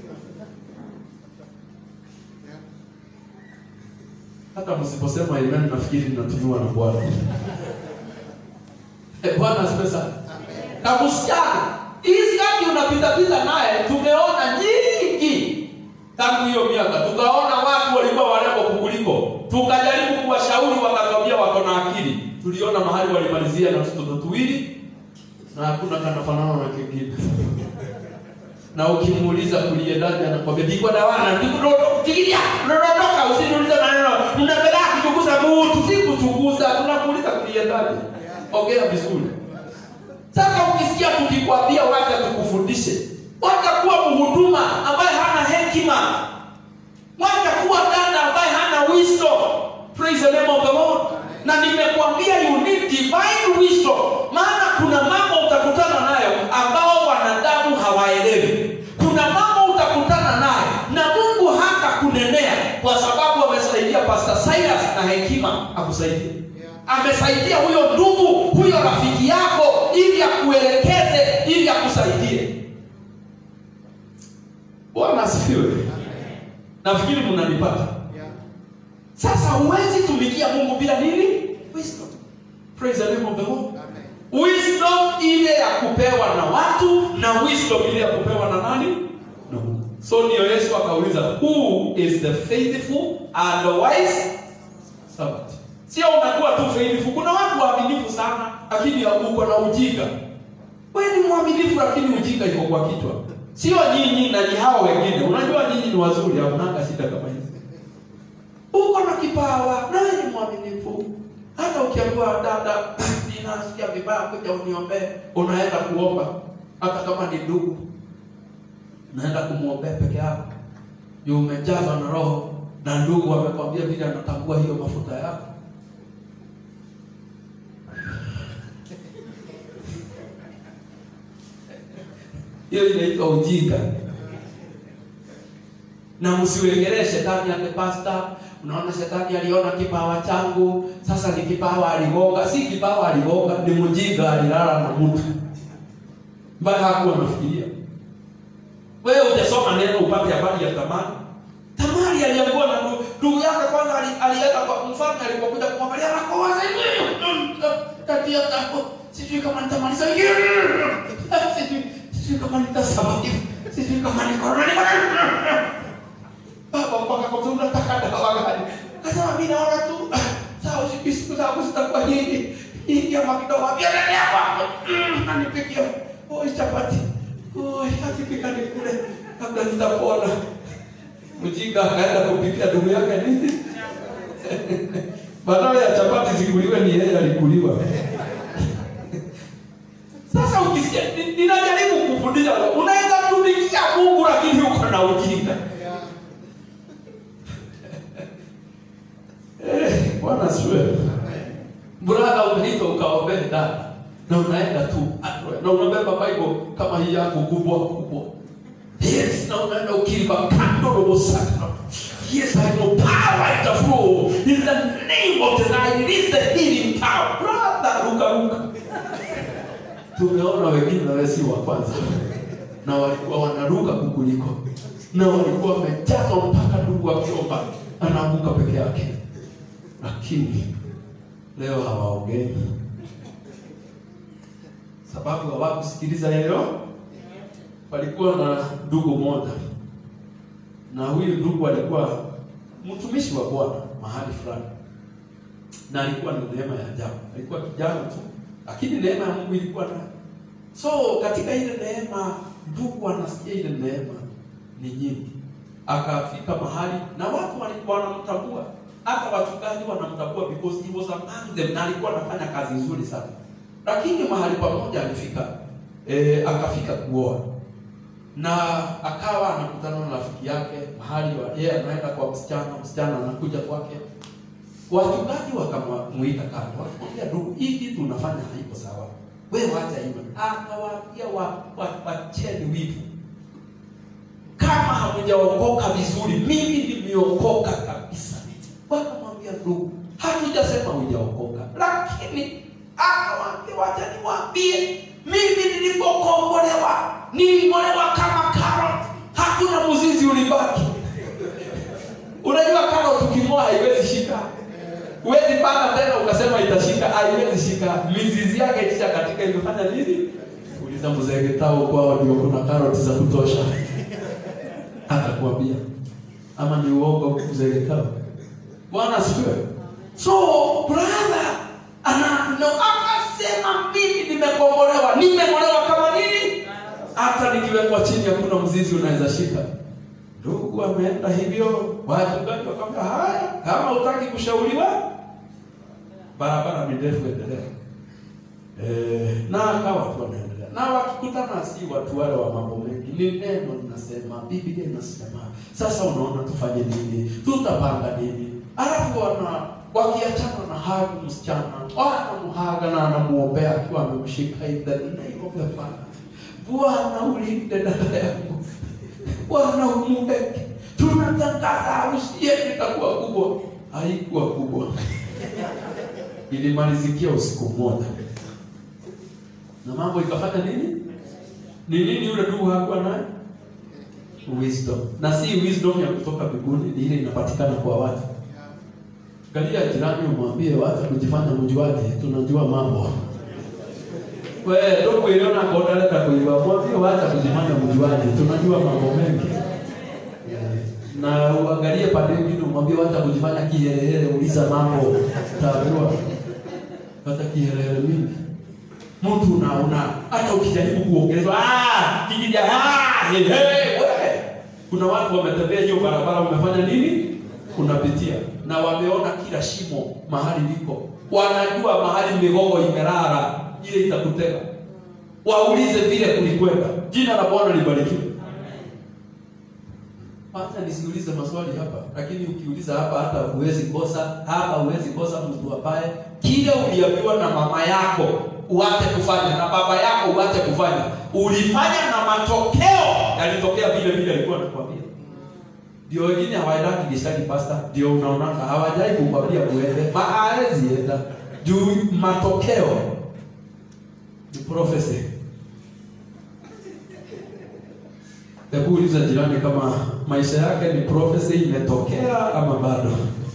hata msiposema amen nafikiri ninatumiwa na bwana Eh, bwana asifiwe sana na msichana hizi kati unapitapita naye tumeona nyingi tangu hiyo miaka tukaona watu walikuwa warembo kukuliko tukajaribu kuwashauri wakatwambia wako na akili tuliona mahali walimalizia na tutoto tuwili na hakuna kanafanana na kingine na ukimuuliza kuliendaje anakwambia ndiko dawana ndikufikiria unaondoka usiniulize maneno mnapenda kuchunguza mtu si kuchunguza tunakuuliza kuliendaje ongea vizuri sasa ukisikia tukikwambia wacha tukufundishe wacha kuwa mhuduma ambaye hana hekima wacha kuwa dada ambaye hana wisdom praise the name of the lord na nimekuambia you need divine wisdom maana kuna mambo utakutana nayo ambao wanadamu hawaelewi kuna mambo utakutana nayo na mungu hata kunenea kwa sababu amesaidia pastor silas na hekima akusaidie amesaidia huyo ndugu huyo rafiki yako ili akuelekeze ili akusaidie bwana asifiwe nafikiri mnanipata sasa huwezi tumikia mungu bila nini wisdom praise the name of the lord wisdom ile ya kupewa na watu na wisdom ile ya kupewa na nani na mungu so ndio yesu akauliza who is the faithful and the wise servant sio unakuwa tu faithful kuna watu waaminifu sana lakini uko na ujinga wewe ni mwaminifu lakini ujinga iko kwa kichwa sio nyinyi na ni hao wengine unajua nyinyi ni wazuri haunanga shida kama hizi uko na kipawa na wewe ni mwaminifu hata ukiambiwa dada ninasikia vibaya kuja uniombee unaenda kuomba hata kama ni ndugu naenda kumwombea peke yako juu umejazwa na roho na ndugu amekwambia vile anatambua hiyo mafuta yako hiyo inaitwa ujinga na msiwegelee shetani ate pasta unaona shetani aliona kipawa changu sasa ni kipawa aligonga si kipawa aligonga ni mjinga alilala na mtu mpaka hakuwa anafikiria wewe hujasoma neno upate habari ya tamani tamari aliambiwa na ndu- ndugu yake kwanza ali- alienda kwa mfalme alipokuja kumwangalia anakoa tabia zako sijui kama nitamaliza hii. sijui sijui kama nitasurvive sijui kama niko baba mpaka kwa sababu nataka dawa gani kasema mimi naona tu ah, sawa siku siku zangu zitakuwa nyingi nyingi ama kidogo pia ndani yako anipikia oi chapati oi akipika nikule kabla nitapona mjinga akaenda kupikia ndugu yake nini badala ya chapati zikuliwe ni yeye alikuliwa sasa ukisikia ni- ninajaribu kufundisha unaweza tumikia mungu lakini uko na ujinga Eh, bwana siwe brother umeitwa ukaombee dada na unaenda tu na unabeba bible kama hii yako kubwa kubwa yes na unaenda ukilipa kando robo saka yes i know power in the flow in the name of the Lord it is the healing power brother ruka ruka tumeona wengine na wewe si wa kwanza na walikuwa wanaruka kukuliko na walikuwa wamejazwa mpaka ndugu akiomba anaanguka peke yake lakini leo hawaongei sababu hawakusikiliza leo walikuwa na ndugu moja na huyu ndugu alikuwa mtumishi wa bwana mahali fulani na alikuwa na neema ya ajabu alikuwa kijana tu lakini neema ya mungu ilikuwa naye so katika ile neema ndugu anasikia ile neema ni nyingi akafika mahali na watu walikuwa wanamtambua hata wachungaji wanamtambua because he was among them na alikuwa anafanya kazi nzuri sana lakini mahali pamoja alifika e, akafika kuoa na akawa anakutana na rafiki yake mahali wa- yeye anaenda kwa msichana msichana anakuja kwake wachungaji wakamuita kando wakamwambia ndugu hii kitu unafanya haiko sawa wewe wacha hivyo akawaambia wa, wa, wacheni wivu kama hamujaokoka vizuri mimi nimeokoka kabisa wakamwambia ndugu hatujasema hujaokoka lakini akawaambia wacha niwaambie mimi nilipokombolewa niling'olewa kama karot hakuna mzizi ulibaki unajua karot uking'oa haiwezi shika huwezi panda tena ukasema itashika haiwezi shika mizizi yake ikisha katika imefanya nini uliza mzee getao kwao ndio kuna karoti za kutosha atakwambia ama ni uongo mzee getao bwana asifiwe so brother ana no, akasema mimi nimekombolewa nimekombolewa kama nini hata nikiwekwa chini hakuna mzizi unaweza shika ndugu ameenda hivyo wachungaji wakamwambia haya kama utaki kushauriwa barabara ni ndefu endelea Eh, na akawa tu anaendelea na wakikutana si watu wale wa mambo mengi ni neno linasema biblia inasema sasa unaona tufanye nini tutapanga nini alafu wana wakiachana na hagu msichana anamhaga na anamuombea akiwa amemshika in the name of the Father. bwana ulinde dada yangu bwana umweke tunatangaza harusi yetu itakuwa kubwa haikuwa kubwa ilimalizikia usiku mmoja na mambo ikafanya nini ni nini yule ndugu hakuwa naye wisdom na si wisdom ya kutoka mbinguni ni ile inapatikana kwa watu galia jirani umwambie wacha kujifanya mjuaji tunajua mambo we ndugu iliona kodaleta kuiba mwambie wacha kujifanya mjuaji tunajua mambo mengi na uangalie pande nyingine, umwambie wacha kujifanya kiherehere, uliza mambo, utaambiwa hata kiherehere mingi mtu una una hata ukijaribu kuongelezwa ah kikija ah he, he, we. kuna watu wametembea hiyo barabara wamefanya nini unapitia na wameona kila shimo mahali liko wanajua mahali migogo imelala ile itakutega waulize vile kulikwenda jina la bwana libarikiwe hata nisiulize maswali hapa lakini ukiuliza hapa hata huwezi kosa hapa huwezi kosa mtu ambaye kile uliambiwa na mama yako uache kufanya na baba yako uache kufanya ulifanya na matokeo yalitokea vile vile alikuwa anakuambia ndio wengine hawaendaki gishani pasta ndio unaonaka hawajai kukwambia uende maawezi enda juu matokeo ni prophecy hebu uliza jirani kama maisha yake ni prophecy imetokea ama bado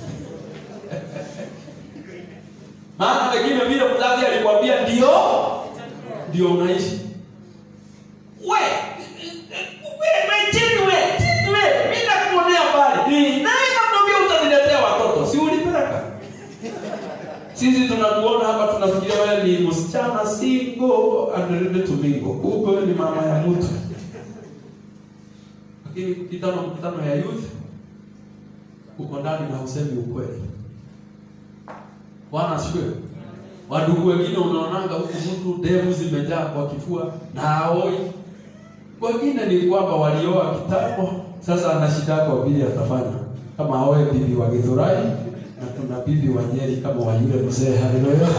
maana pengine vile mzazi alikwambia ndio ndio unaishi we we we chini we chini we mimi nakuonea mbali Ni, nani nakwambia utaniletea watoto si ulipeleka sisi tunakuona hapa tunafikiria wewe ni msichana single and ready to mingle kumbe wewe ni mama ya mtu lakini kitano mkutano ya youth uko ndani na usemi ukweli bwana asifiwe wadugu wengine unaonanga huku mtu devu zimejaa kwa kifua na haoi wengine ni kwamba walioa kitambo sasa ana shida kwa vile atafanya kama aoe bibi wa githurai na kuna bibi wa nyeri kama wa yule mzee haleluya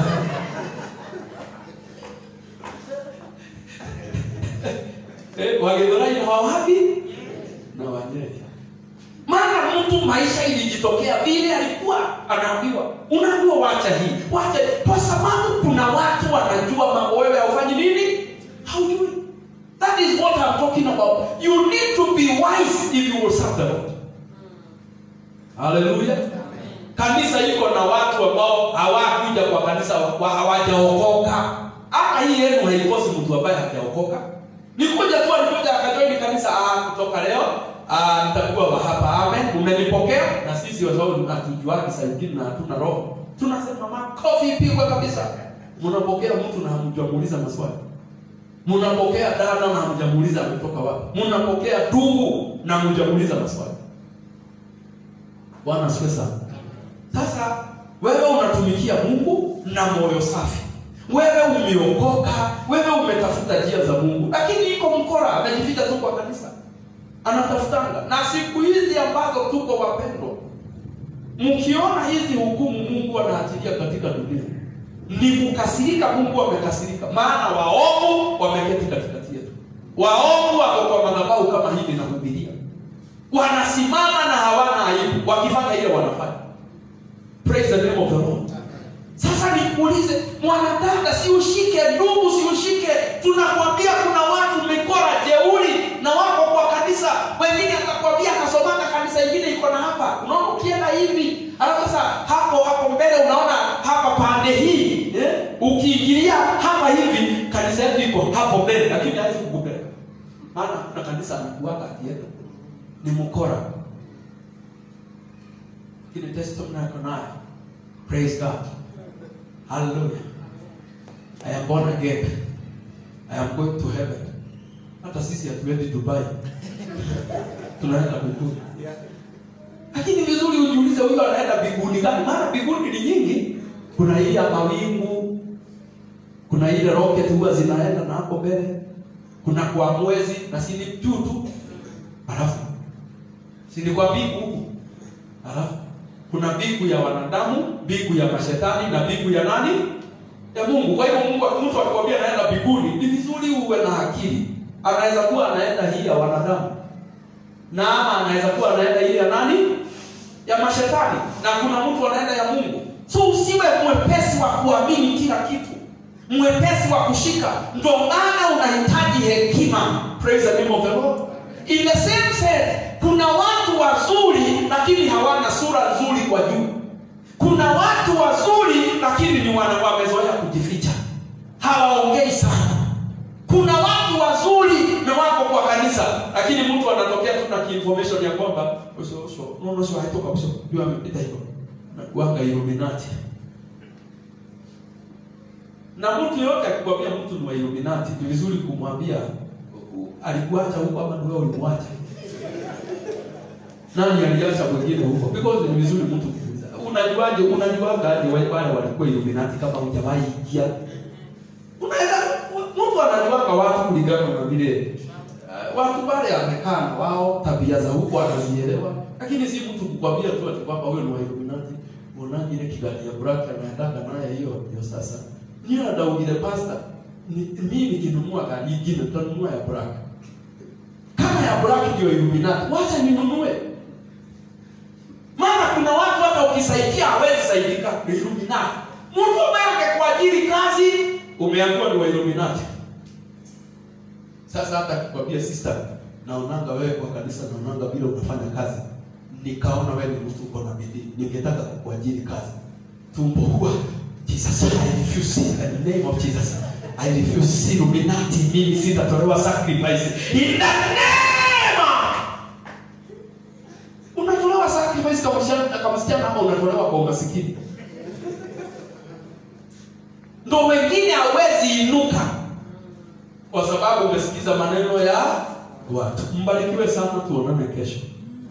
eh, wa githurai na wa wapi na wa nyeri maana mtu maisha ilijitokea vile alikuwa anaambiwa unaambiwa wacha hii wacha kwa sababu kuna watu wanajua mambo wewe haufanyi nini haujui that is what I'm talking about you need to be wise if you will serve the Lord haleluya kanisa iko na watu ambao hawakuja kwa kanisa wa hawajaokoka hata hii yenu haikosi mtu ambaye hajaokoka nikuja tu alikuja akajoini kanisa ah, kutoka leo ah, nitakuwa wa hapa amen umenipokea na sisi kwa sababu hatujuaki saa ingine na hatuna roho tunasema makofi pigwe kabisa mnapokea mtu na hamjamuuliza maswali mnapokea dada na hamjamuuliza ametoka wapi mnapokea ndugu na hamjamuuliza maswali bwana asifiwe sana sasa wewe unatumikia mungu na moyo safi wewe umeokoka wewe umetafuta njia za mungu lakini iko mkora amejificha tu kwa kanisa anatafutanga na siku hizi ambazo tuko wapendwa mkiona hizi hukumu mungu anaachilia katika dunia ni kukasirika mungu amekasirika maana waovu wameketi katikati yetu waovu wako kwa madhabahu kama hivi nahubiria wanasimama na hawana aibu wakifanya ile wanafanya praise the name of the lord sasa nikuulize mwanadada si ushike ndugu si ushike tunakwambia kuna watu mikora jeuri na wako kwa kanisa wengine atakwambia akasomana kanisa ingine iko na hapa unaona ukienda hivi alafu sasa hapo hapo mbele unaona hapa pande hii eh? ukiingilia hapa hivi kanisa yetu iko hapo mbele lakini hawezi kukupeleka maana kuna kanisa anakuaga akienda ni mkora lakini testimony yako nayo praise god hallelujah i am born again i am going to heaven hata sisi hatuendi dubai tunaenda mbinguni lakini vizuri ujiulize huyo anaenda mbinguni gani maana mbinguni ni nyingi kuna hii ya mawingu kuna ile rocket huwa zinaenda na hapo mbele kuna kwa mwezi na sini juu tu alafu sini kwa mbingu huku alafu kuna mbingu ya wanadamu mbingu ya mashetani na mbingu ya nani ya mungu kwa hivyo mungu mtu akikwambia anaenda mbinguni ni vizuri uwe na akili anaweza kuwa anaenda hii ya wanadamu na ama anaweza kuwa anaenda ile ya nani ya mashetani na kuna mtu anaenda ya mungu so usiwe mwepesi wa kuamini kila kitu mwepesi wa kushika ndo maana unahitaji hekima praise the name of the lord in the same sense kuna watu wazuri lakini hawana sura nzuri kwa juu kuna watu wazuri lakini ni wana wamezoea kujificha hawaongei sana kuna watu wazuri mme wako kwa kanisa lakini mtu anatokea tu na information ya kwamba uso uso no no sio haitoka uso ndio amepita hivyo na kuanga illuminati na mtu yote akikwambia mtu ni wa illuminati ni vizuri kumwambia u- alikuacha huko ama ndio ulimwacha nani aliacha mwingine huko because ni vizuri mtu kuuliza unajuaje unajuaga aje wale wale walikuwa illuminati kama hujawahi ingia unaweza mtu anajuaga watu kulingana na vile uh, watu wale amekaa na wao tabia za huko anazielewa lakini si mtu kukwambia tu ati kwamba huyo ni wa illuminati unaje ile kigani ya black anaendaka naye hiyo hiyo sasa niyo adaugire pasta ni mimi nikinunua gari ingine tutanunua ya black kama ya black ndio illuminati wacha ninunue maana kuna watu hata ukisaidia hawezi saidika ni illuminati mtu ambaye angekuajiri kazi umeambiwa ni wa illuminati sasa hata akikwambia sister naonanga wewe kwa kanisa naonanga vile unafanya kazi nikaona wewe ni mtu uko na bidii ningetaka kukuajiri kazi tumbo huwa Jesus I refuse in the name of Jesus I refuse illuminati mimi sitatolewa sacrifice in the name unatolewa sacrifice kama msichana kama msichana ama unatolewa kwa umasikini ndo wengine hawezi inuka kwa sababu umesikiza maneno ya watu mbarikiwe sana tuonane kesho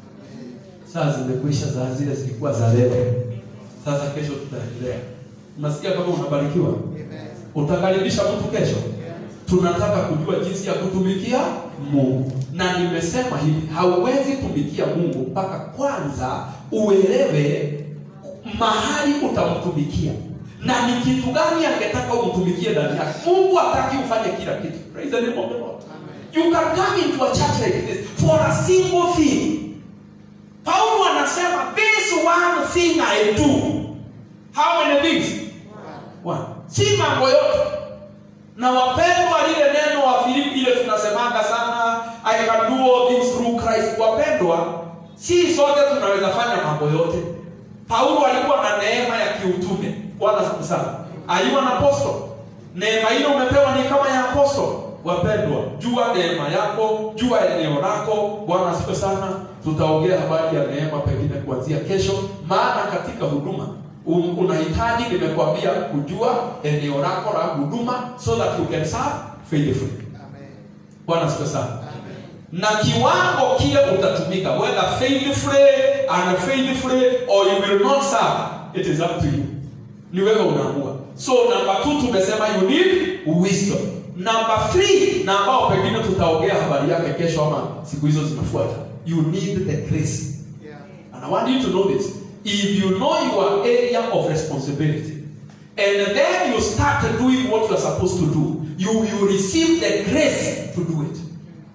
saa zimekwisha za zile zilikuwa za leo sasa kesho tutaendelea unasikia kama unabarikiwa utakaribisha mtu kesho tunataka kujua jinsi ya kutumikia mungu na nimesema hivi hauwezi tumikia mungu mpaka kwanza uelewe mahali utamtumikia na ni kitu gani angetaka umtumikie ndani yake mungu hataki ufanye kila kitu Praise the name of the Lord. you can come into a church like this for a single thing paulo anasema this one thing i do how many things one si mambo yote na wapendwa lile neno wa filipi ile tunasemanga sana i can do all things through christ wapendwa si sote tunaweza fanya mambo yote paulo alikuwa na neema ya kiutume bwana siku sana aliwa na aposto neema ile umepewa ni kama ya aposto wapendwa jua neema yako jua eneo lako bwana siku sana tutaongea habari ya neema pengine kuanzia kesho maana katika huduma un- unahitaji nimekwambia kujua eneo lako la huduma so that you can serve faithfully bwana siku sana na kiwango kile utatumika whether faithfully unfaithfully or you will not serve it is up to you ni wewe unaamua so number two tumesema you need wisdom number three na ambao pengine tutaongea habari yake kesho ama siku hizo zinafuata you need the grace And I want you to know this. If you know your area of responsibility, and then you start doing what you are supposed to do, you will receive the grace to do it.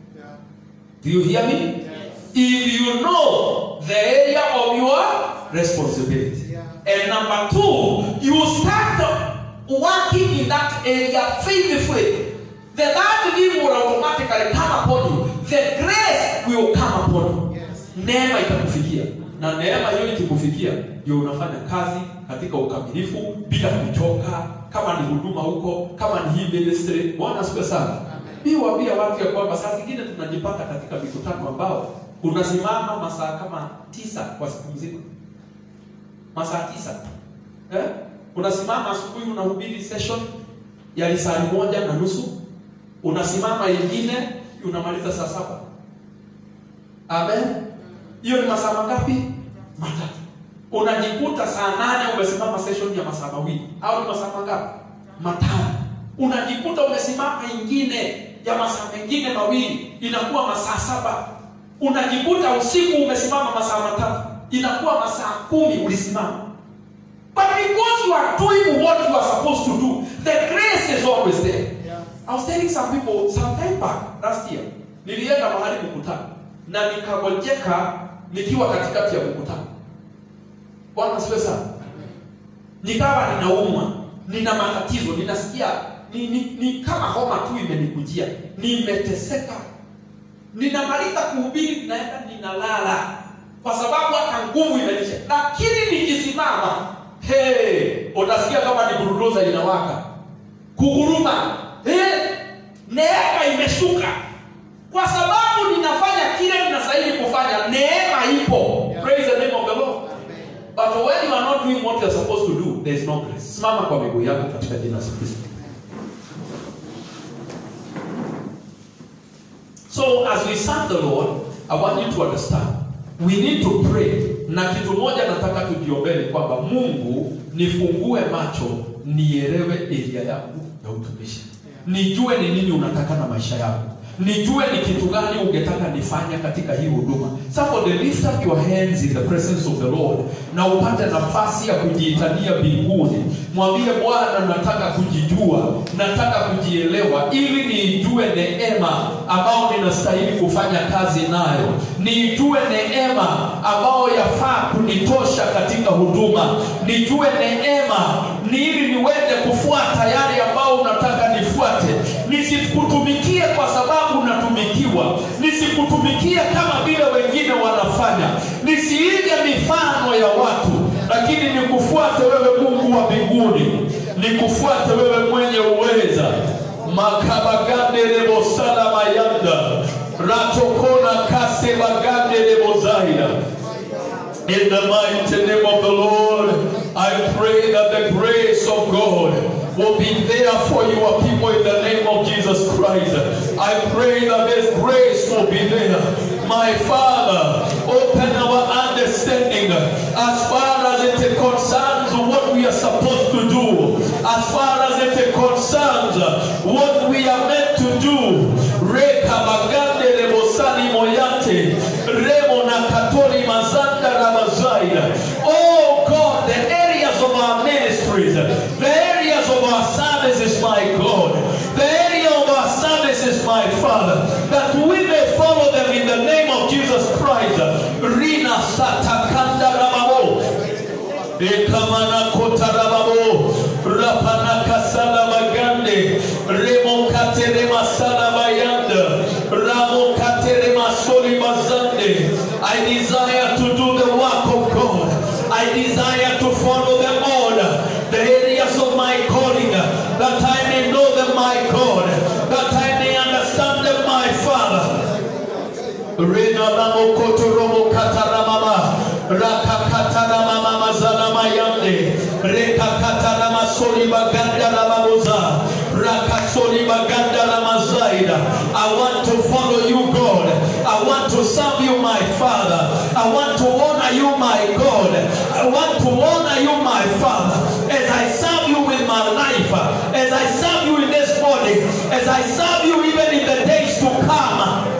Do you hear me? If you know the area of your responsibility. And number two, you start working in that area faithfully. The third thing will automatically come upon you. The grace will come upon you. neema itakufikia na neema hiyo ikikufikia ndio unafanya kazi katika ukamilifu bila kuchoka kama ni huduma huko kama ni hii ministry bwana asifiwe sana mi waambia watu ya kwamba saa zingine tunajipata katika mikutano ambao unasimama masaa kama tisa kwa siku mzima masaa tisa eh? unasimama asubuhi unahubiri session ya lisali moja na nusu unasimama ingine unamaliza saa saba amen hiyo ni masaa mangapi matatu unajikuta saa nane umesimama session ya masaa mawili au ni masaa mangapi matano unajikuta umesimama ingine ya masaa mengine mawili inakuwa masaa saba unajikuta usiku umesimama masaa matatu inakuwa masaa kumi ulisimama but because you are doing what you are supposed to do the grace is always there I was telling some people some time back last year nilienda mahali mkutano na nikagojeka nikiwa katikati ya mkutano bwana siwe sana nikawa ninaumwa nina matatizo ninasikia ni, ni, ni kama homa tu imenikujia nimeteseka ninamaliza kuhubiri naenda ninalala kwa sababu hata nguvu imenisha lakini nikisimama hey, utasikia kama ni burudoza inawaka kuguruma hey, neema imeshuka kwa sababu ninafanya kile ninastahili kufanya neema ipo praise the name of the lord but when you are not doing what you are supposed to do there is no grace simama kwa miguu yako katika jina la Yesu Kristo So as we serve the Lord, I want you to understand. We need to pray. Na kitu moja nataka tujiombee ni kwamba Mungu nifungue macho nielewe area yangu ya utumishi. Nijue ni nini unataka na maisha yangu. Nijue ni kitu gani ungetaka nifanye katika hii huduma. Somebody lift up your hands in the presence of the Lord na upate nafasi ya kujiitania mbinguni. Mwambie Bwana, nataka kujijua, nataka kujielewa, ili niijue neema ambayo ninastahili kufanya kazi nayo, niijue neema ambayo yafaa kunitosha katika huduma, nijue neema ni ili niweze kufuata yale ambayo unataka nifuate, nisikutumikie kwa sababu natumikiwa, nisikutumikie kama vile wengine wanafanya, nisiige mifano ya watu, lakini nikufuate wewe Mungu wa mbinguni, nikufuate wewe mwenye uweza. makabagande lebosala mayanda ratokona kase bagande lebozaida In the mighty name of the Lord, I pray that the grace of God will be there for your people in the name of Jesus Christ. I pray that this grace will be there. My Father, open our understanding as far as it concerns what we are supposed to do, as far as it concerns what we are meant to do. Reka bagande lebosani moyate, remo na katoli mazanda rabazaida. Oh God, the areas of our ministries, the areas of our services, my God, the area of our services, my Father, that we may follow them in the name of Jesus Christ. Rina satakanda rababo. Ekamana kotarababo. Rapana kasala bagande. Remo katere masala bayanda. Ramo katere masoli bazande. I desire to do the work of God. I desire to follow the order, the areas of my calling, that I may know them, my God, that I may understand them, my Father. Rena lamo kotoromo kataramama raka kataramama mazana mayande reka katarama soli baganda ramamoza raka soli baganda ramazaida I want to follow you God I want to serve you my Father I want to honor you my God I want to honor you my Father as I serve you with my life as I serve you in this body as I serve you even in the days to come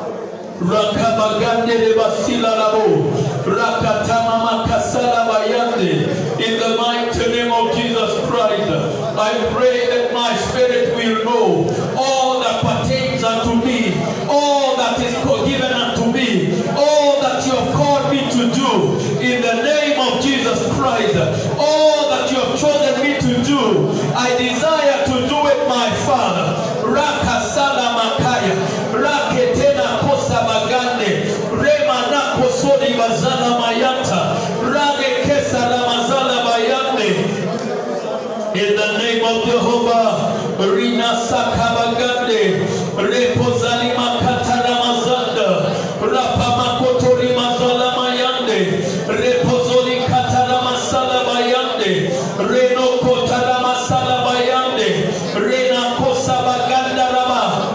Rakabagande de basila labo. Rakatama makasala bayande. In the mighty name of Jesus Christ, I pray that my spirit will know all that pertains unto me, all that is given unto me, all that you have called me to do. In the name of Jesus Christ, all that you have chosen me to do, I desire to do it, my Father. Rakasala makaya. Raketena kosa bagande. Rema nako sodi bazala mayata. Rage kesa ramazala bayande. In the name of Jehovah, Rina Sakabagande, Repozali Makatana Mazanda, Rapa Makotori Mazala Mayande, Repozoli Katana Masala Bayande, Reno Kotana Masala Bayande, Rena Kosa Baganda Rama.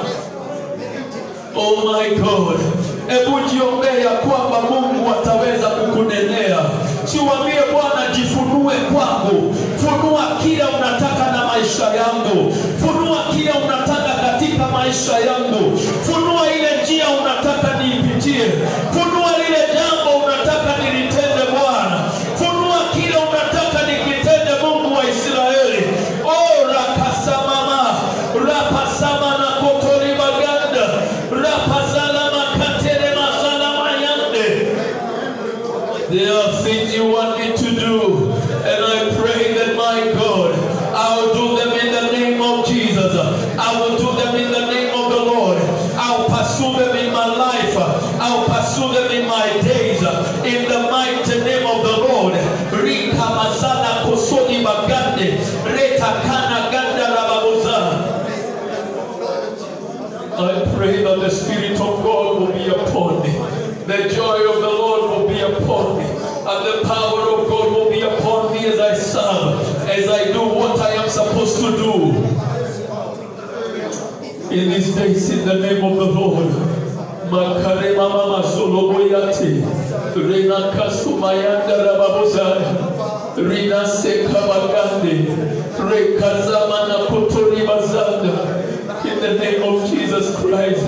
Oh my God. Hebu jiombee ya kwamba Mungu ataweza kukunenea. Siwambie Bwana, jifunue kwangu, funua kile unataka na maisha yangu, funua kile unataka katika maisha yangu, funua ile njia unataka niipitie, funua lile jambo unataka nilitende Bwana, funua kile unataka nikitende, Mungu wa Israeli. Oh, rakasamama rapasama na kotori baganda rapazala makatere mazala mayande There are things you want me to do, and I pray that my God, I will do them in the name of Jesus. I will do them in the name of the Lord. I'll pursue them in my life. I'll pursue them in my days. In the mighty name of the Lord. Rika mazana kusodi bagande. Reta kana ganda rababuza. I pray that the Spirit these days in the name of the Lord. Makarema mama soloboyate. Rina kasumayanda rababozaya. Rina sekabagande. Rekazama na kotori bazanda. In the name of Jesus Christ.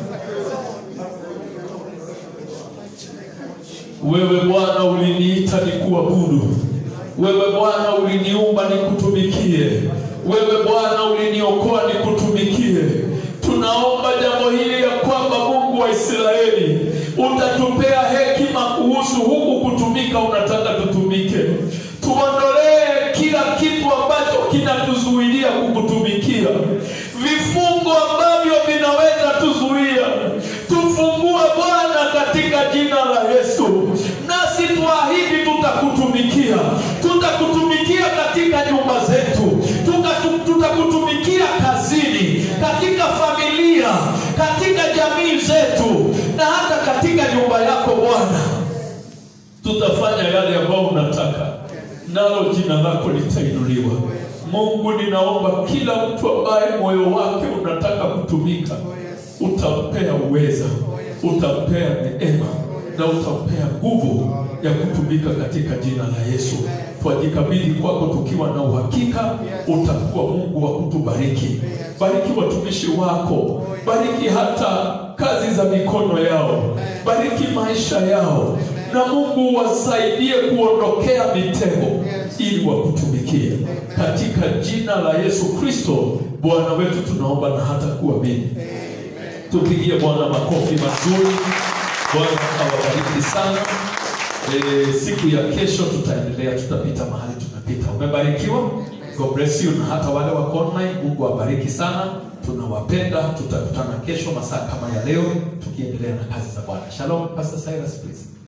Wewe Bwana uliniita nikuabudu. Wewe Bwana uliniumba nikutumikie. Wewe Bwana uliniokoa nikutumikie. Tunaomba jambo hili ya kwamba Mungu wa Israeli utatupea hekima kuhusu huku kutumika, unataka tutumike. Tuondolee kila kitu ambacho kinatuzuilia kukutumikia, vifungo ambavyo vinaweza tuzuia. Tufungue Bwana katika jina la Yesu, nasi tuahidi tutakutumikia, tutakutumikia katika nyumba zetu, Tuka- tutakutumikia kazini, katika familia, katika jamii zetu, na hata katika nyumba yako Bwana tutafanya yale ambayo unataka, nalo jina lako litainuliwa. Mungu, ninaomba kila mtu ambaye moyo wake unataka kutumika, utampea uweza, utampea neema na utampea nguvu ya kutumika katika jina la Yesu. Twajikabidhi kwako tukiwa na uhakika utakuwa Mungu wa kutubariki. Bariki watumishi wako, bariki hata kazi za mikono yao, bariki maisha yao, na Mungu wasaidie kuondokea mitego ili wakutumikie katika jina la Yesu Kristo Bwana wetu, tunaomba na hata kuamini. Tupigie Bwana makofi mazuri. Bwana awabariki sana. E, siku ya kesho tutaendelea, tutapita mahali tumepita. Umebarikiwa, God bless you, na hata wale wako online, Mungu awabariki sana. Tunawapenda, tutakutana kesho masaa kama ya leo, tukiendelea na kazi za Bwana. Shalom, Pastor Cyrus, please.